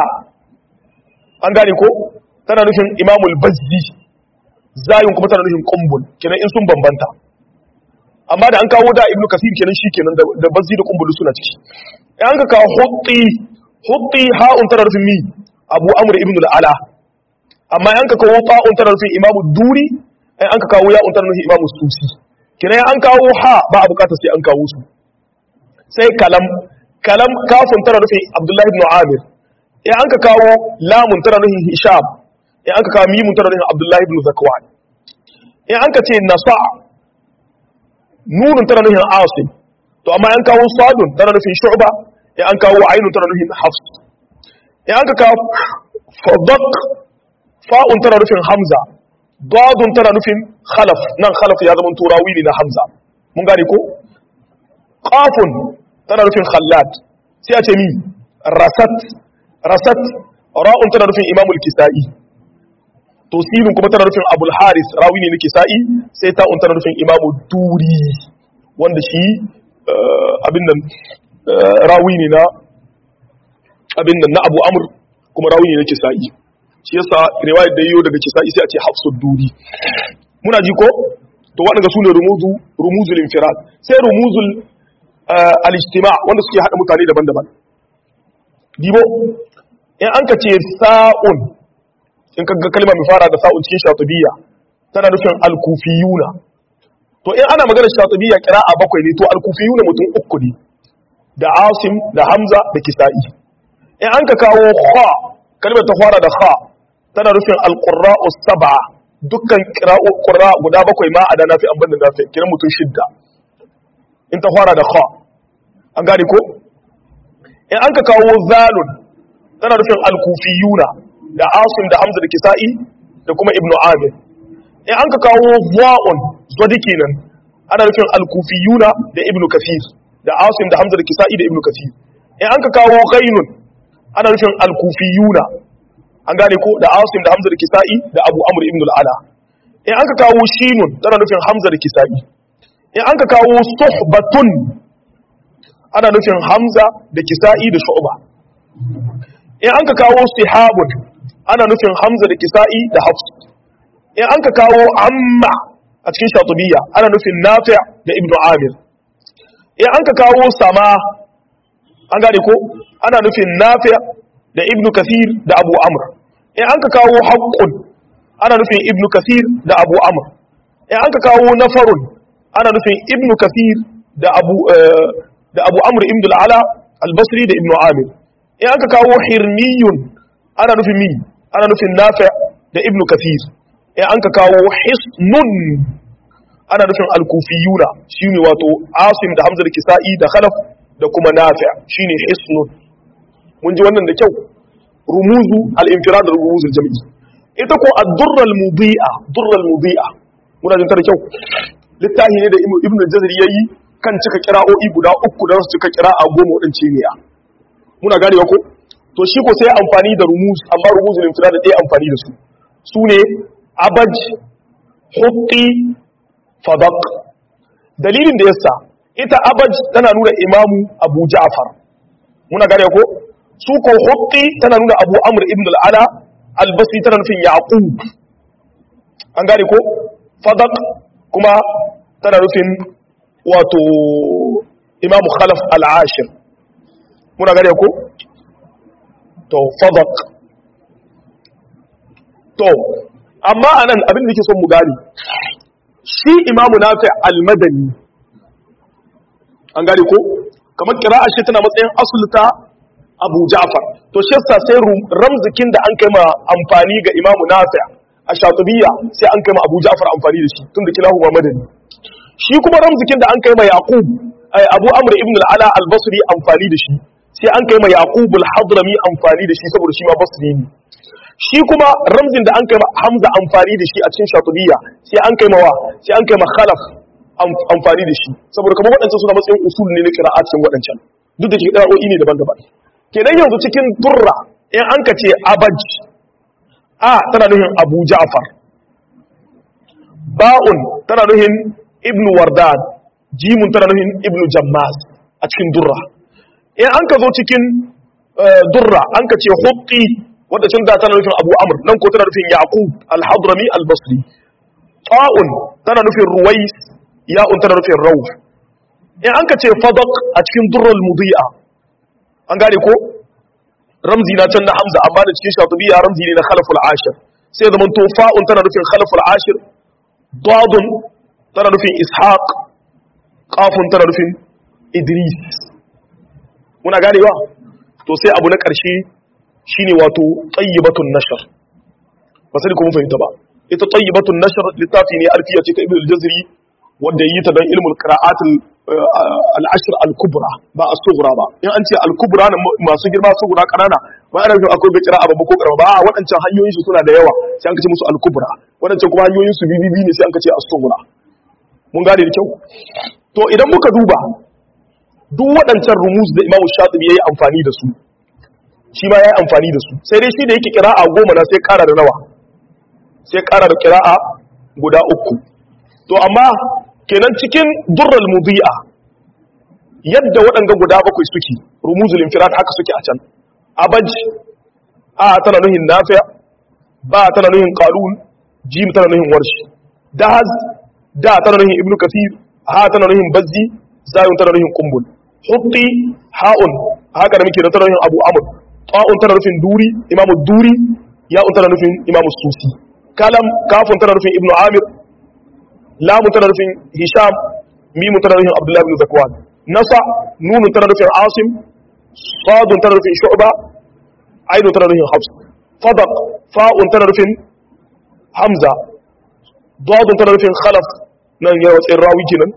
Speaker 1: an gane ko tana nufin imamul bazzi zayun kuma tana nufin kumbul kenan in sun bambanta amma da an kawo da ibnu kasir kenan shi kenan da bazzi da kumbulu suna ciki an ka kawo hutti hutti ha'un tana nufin mi abu amr ibn al-ala amma an ka kawo fa'un tana nufin imamu duri an ka kawo ya'un tana nufin imamu susi kenan an kawo ha ba a bukatar sai an kawo su sai kalam kalam kafin tana nufin abdullahi ibn amir in an ka kawo lamun tana nufin hisham in an ka kawo mimun tana nufin abdullahi ibn zakwan in an ka ce nasa nunun tana nufin asim to amma an kawo sadun tana nufin shu'ba in an kawo ainun tana nufin hafs in an ka kawo fadaq fa'un tana nufin hamza dadun tana nufin khalaf nan khalaf ya zama turawi ne na hamza mun gane ko qafun tana nufin khallad sai a ce mi rasat rasat ra'un tana nufin imamul kisa'i to sinun kuma tana nufin abul haris rawi ne na kisa'i sai ta'un tana nufin imamu duri wanda shi abin nan rawi ne na abin nan na abu amur kuma rawi ne na kisa'i shi yasa riwayar da yiwu daga kisa'i sai a ce hafsud duri muna ji ko to waɗanda su ne rumuzul infirad sai rumuzul al-ijtima wanda suke haɗa mutane daban-daban dibo in an ka ce sa'un in ka ga kalma mai fara da sa'un cikin shatubiyya tana nufin al-kufiyuna to in ana magana shatubiyya qira'a bakwai ne to al-kufiyuna mutum uku ne da asim da hamza da kisa'i in an ka kawo kha kalmar ta fara da kha tana nufin al-qurra'u sab'a dukkan qira'u qurra guda bakwai ma a da nafi an banda nafi kiran mutum shidda in ta fara da kha an gane ko in an ka kawo zalun tana nufin al-kufiyuna da asim da hamza da kisa'i da kuma ibnu amir in an ka kawo wa'un zodi kenan ana nufin al-kufiyuna da ibnu kafir da asim da hamza da kisa'i da ibnu kafir in an ka kawo ghainun ana nufin al-kufiyuna an gane ko da asim da hamza da kisa'i da abu amr ibn al-ala in an ka kawo shinun tana nufin hamza da kisa'i in an ka kawo suhbatun ana nufin hamza da kisa'i da shu'ba in an ka kawo sihabun ana nufin hamza da kisa'i da hafs in an ka kawo amma a cikin shatubiyya ana nufin nafi' da ibnu amir in an ka kawo sama an gane ko ana nufin nafi' da ibnu kathir da abu amr in an ka kawo haqqun ana nufin ibnu kathir da abu amr in an ka kawo nafarun ana nufin ibnu kathir da abu da abu amr ibn al-ala al-basri da ibn amir in aka kawo hirmiyun ana nufin mi ana nufin nafi da ibn kathir in an ka kawo hisnun ana nufin al-kufiyuna shine wato asim da hamza da kisa'i da khalaf da kuma nafi shine hisnun mun ji wannan da kyau rumuzu al-infirad da rumuzu al-jam'i ita ko ad-durra al-mudi'a durra al-mudi'a muna jin ta da kyau littafi ne da ibn al-jazari yayi kan cika kira'o'i guda uku da su cika kira'a goma wadance ne ya muna ganewa ko to shi ko sai amfani da rumuz amma rumuzul infirad da ɗaya amfani da su su ne abaj huqqi fadaq dalilin da yasa ita abaj tana nuna imamu abu ja'far muna gane ko su ko huqqi tana nuna abu amr ibn al-ala al-basri tana nufin yaqub an gane ko fadaq kuma tana nufin wato imamu khalaf al-ashir muna gane ko to fadaq to amma anan abin da nake son mu gane shi imamu nafi al-madani an gane ko kamar kira'a shi tana matsayin asulta abu ja'far to shi yasa sai ramzikin da an kai ma amfani ga imamu nafi a shatubiyya sai an kai ma abu ja'far amfani da shi tun da kilahu ma madani shi kuma ramzikin da an kai ma yaqub abu amr ibn al-ala al-basri amfani da shi sai an kai ma yaqub al-hadrami amfani da shi saboda shi ma basri ne shi kuma ramzin da an kai ma hamza amfani da shi a cikin shatubiyya sai an kai ma wa sai an kai ma khalaf amfani da shi saboda kamar waɗancan suna matsayin usul ne na qira'at cikin waɗancan duk da cikin qira'o'i ne daban-daban kenan yanzu cikin durra in an ka ce abaj a tana nuhin abu ja'far ba'un tana nuhin ibnu wardan jimun tana nuhin ibnu jammas a cikin durra in an ka zo cikin durra an ka ce huqqi wadda can da tana nufin abu amr nan ko tana nufin yaqub al-hadrami al-basri ta'un tana nufin ruwais ya'un tana nufin rawh in an ka ce fadaq a cikin durral mudi'a an gane ko ramzi na can na hamza amma da cikin shatubiya ramzi ne na khalaful ashir sai zaman to fa'un tana nufin khalaful ashir dadun tana nufin ishaq qafun tana nufin idris muna ganewa to sai abu na ƙarshe shine wato tayyibatun nashr ba sai kuma fahimta ba ita tayyibatun nashr littafi ne alfiya ce ta ibnu al-jazri wanda yi ta don ilmul qira'at al-ashr al-kubra ba as-sughra ba in an ce al-kubra masu girma sughra kanana ba ana nufin akwai bai qira'a babba ko karama ba a waɗancan hanyoyin su suna da yawa sai an kace musu al-kubra waɗancan kuma hanyoyin su bibibi ne sai an kace as-sughra mun gane da kyau to idan muka duba duk waɗancan rumuz da Imam Shatibi yayi amfani da su shi ma yayi amfani da su sai dai shi da yake qira'a goma na sai ƙara da nawa sai ƙara da qira'a guda uku to amma kenan cikin durral mudi'a yadda waɗanga guda bakwai suke rumuzul infirad haka suke a can abaj a tana nuhin nafi ba tana nuhin qalun jim tana nuhin warshi dahaz da tana nuhin ibnu kasir ha tana nuhin bazzi zayun tana nuhin qumbul hutti haun haka da muke da tana nuhin abu amr ta'un tana nufin duri imamu duri ya'un tana nufin imamu susi kalam kafun tana nufin ibnu amir lamu tana nufin hisham mimu tana nufin abdullahi ibn zakwan nasa nunu tana nufin asim sadun tana nufin shu'ba ainun tana nufin hafs fadaq fa'un tana nufin hamza dadun tana nufin khalaf nan ya watsayin rawi kenan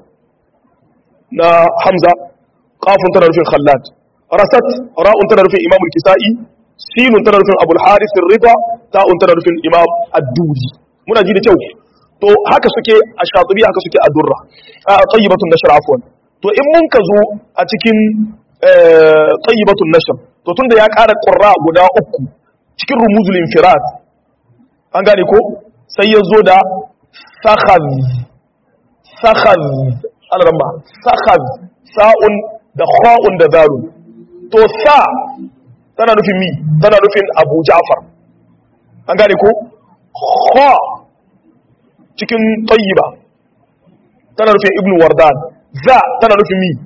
Speaker 1: na hamza qafun tana nufin khallad rasat ra'un tana nufin imamul kisa'i sinun tana nufin abul harith ar-rida ta'un tana nufin imam ad-duri muna ji da kyau to haka suke a shatubi haka suke a durra a tayyibatun nashr afwan to in mun ka zo a cikin tayyibatun nashr to tunda ya ƙara qurra guda uku cikin rumuzul infirad an gane ko sai ya zo da sakhaz sakhaz al-ramba sakhaz sa'un da kha'un da dalun to sa tana nufin mi tana nufin Abu Ja'far an gane ko kha cikin tayyiba tana nufin ibnu wardan za tana nufin mi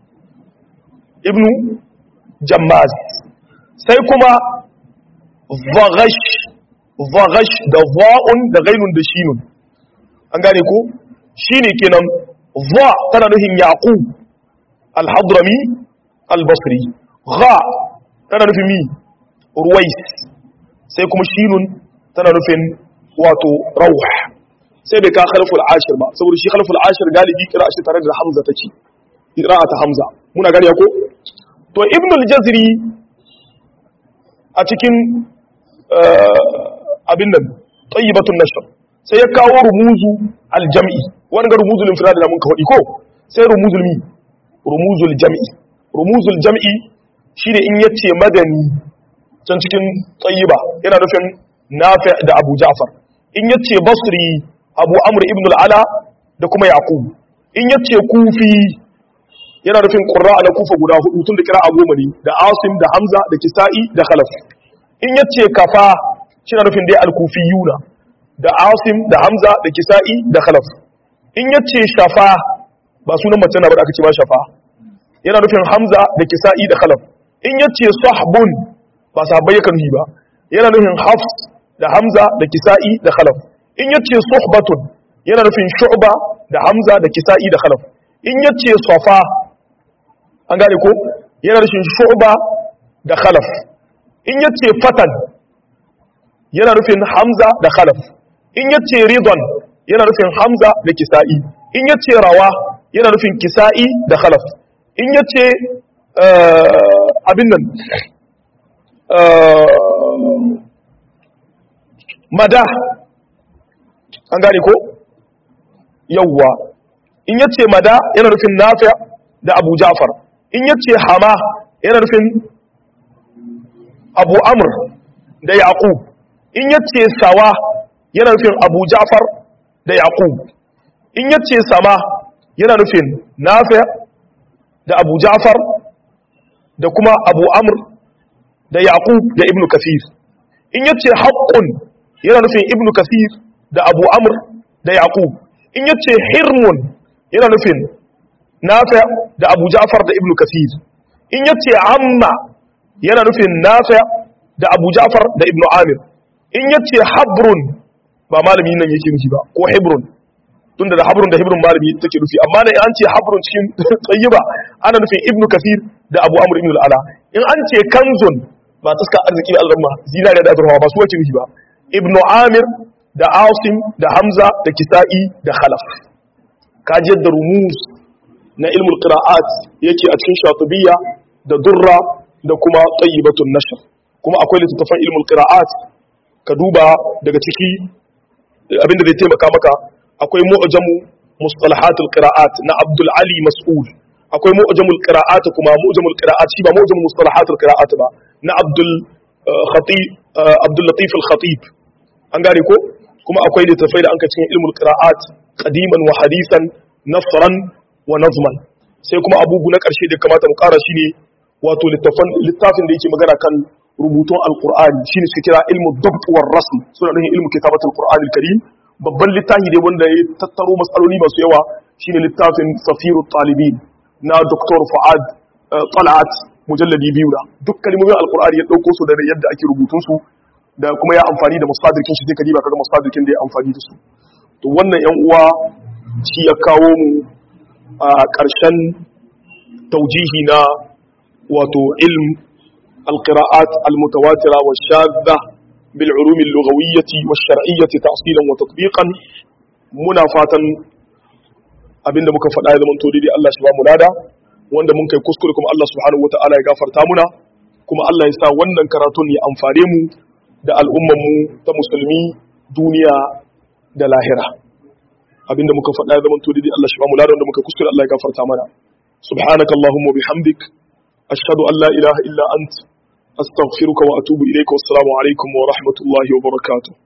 Speaker 1: ibnu jammaz sai kuma zaghash zaghash da za'un da ghainun da shinun an gane ko shine kenan za tana nufin yaqub al-hadrami al-basri gha tana nufin mi ruwais sai kuma shinun tana nufin wato rauh sai bai ka khalful ashir ba saboda shi khalful ashir galibi kira shi tare da hamza take ta hamza muna gani ko to ibn al-jazri a cikin abin nan tayyibatun nashr sai ya kawo rumuzu al-jam'i wani ga rumuzul infirad da mun ka hadi ko sai rumuzul mi rumuzul jam'i rumuzul jam'i shine in yace madani can cikin tayyiba yana nufin nafi da abu ja'far in yace basri abu amr ibn al-ala da kuma yaqub in yace kufi yana nufin qurra na kufa guda hudu tun da kira a goma ne da asim da hamza da kisa'i da khalaf in yace kafa shi na nufin dai al-kufiyuna da asim da hamza da kisa'i da khalaf in yace shafa ba sunan mace na ba da aka ce ba shafa yana nufin hamza da kisa'i da khalaf in yace sahbun ba sahabbai yakan yi ba yana nufin hafs da hamza da kisa'i da khalaf in yace suhbatun yana nufin shu'ba da hamza da kisa'i da khalaf in yace safa an gane ko yana nufin shu'ba da khalaf in yace fatan yana nufin hamza da khalaf in yace ridwan yana nufin hamza da kisa'i in yace rawa yana nufin kisa'i da khalaf in yace abin nan mada an gane ko yawwa in yace mada yana nufin nafi da abu ja'far in yace hama yana nufin abu amr da yaqub in yace sawa yana nufin abu ja'far da yaqub in yace sama yana nufin nafi da abu ja'far da kuma abu amr da yaqub da ibnu kasir in yace haqqun yana nufin ibnu kasir da abu amr da yaqub in yace hirmun yana nufin nafi da abu ja'far da ibnu kasir in yace amma yana nufin nafi da abu ja'far da ibnu amir in yace habrun ba malami nan yake nufi ba ko hebrun tunda da habrun da hebrun malami take nufi amma ne an ce habrun cikin tayyiba ana nufin ibnu kasir da abu amr ibn al-ala in an ce kanzun ba taska arziki da alramma zinariya da azurfa ba su wace nufi ba ibnu amir da asim da hamza da kisa'i da khalaf kajiyar da rumus na ilmul qira'at yake a cikin shatibiyya da durra da kuma tayyibatun nashr kuma akwai littattafan ilmul qira'at ka duba daga ciki abinda zai taimaka maka akwai mu'jamu mustalahatul qira'at na abdul ali mas'ul akwai mu'jamul qira'at kuma mu'jamul qira'at shi ba mu'jamul mustalahatul qira'at ba na abdul khatib abdul latif al khatib an gane ko kuma akwai littafai da an ka cikin ilmul qira'at qadiman wa hadisan nasran wa nazman sai kuma abubu na karshe da kamata mu kara shine wato littafin littafin da yake magana kan rubutun alqur'ani shine suka kira ilmu dabt war rasm suna nufin ilmu kitabatul qur'anil karim babban littafi ne wanda ya tattaro matsaloli masu yawa shine littafin safiru talibin na Dr. Fuad Talat mujalladi biyu da duk kalmomin alqur'ani ya dauko su da yadda ake rubutun su da kuma ya amfani da musadirkin shi sai ka diba kaga musadirkin da ya amfani da su to wannan yan uwa shi ya kawo mu a ƙarshen taujihi na wato ilm alqira'at almutawatira wa shadda bil ulum al-lughawiyyah wa shar'iyyah ta'silan wa tatbiqan muna fatan abinda muka faɗa ya zamanto daidai Allah shi ba mu lada wanda mun kai kuskure kuma Allah subhanahu wata'ala ya gafarta muna kuma Allah ya sa wannan karatun ya amfane mu da al'umman mu ta musulmi duniya da lahira abinda muka faɗa ya zamanto daidai Allah shi ba mu lada wanda muka kuskure Allah ya gafarta mana subhanaka allahumma bihamdik ashhadu an la ilaha illa ant astaghfiruka wa atubu ilayka wassalamu alaikum wa rahmatullahi wa barakatuh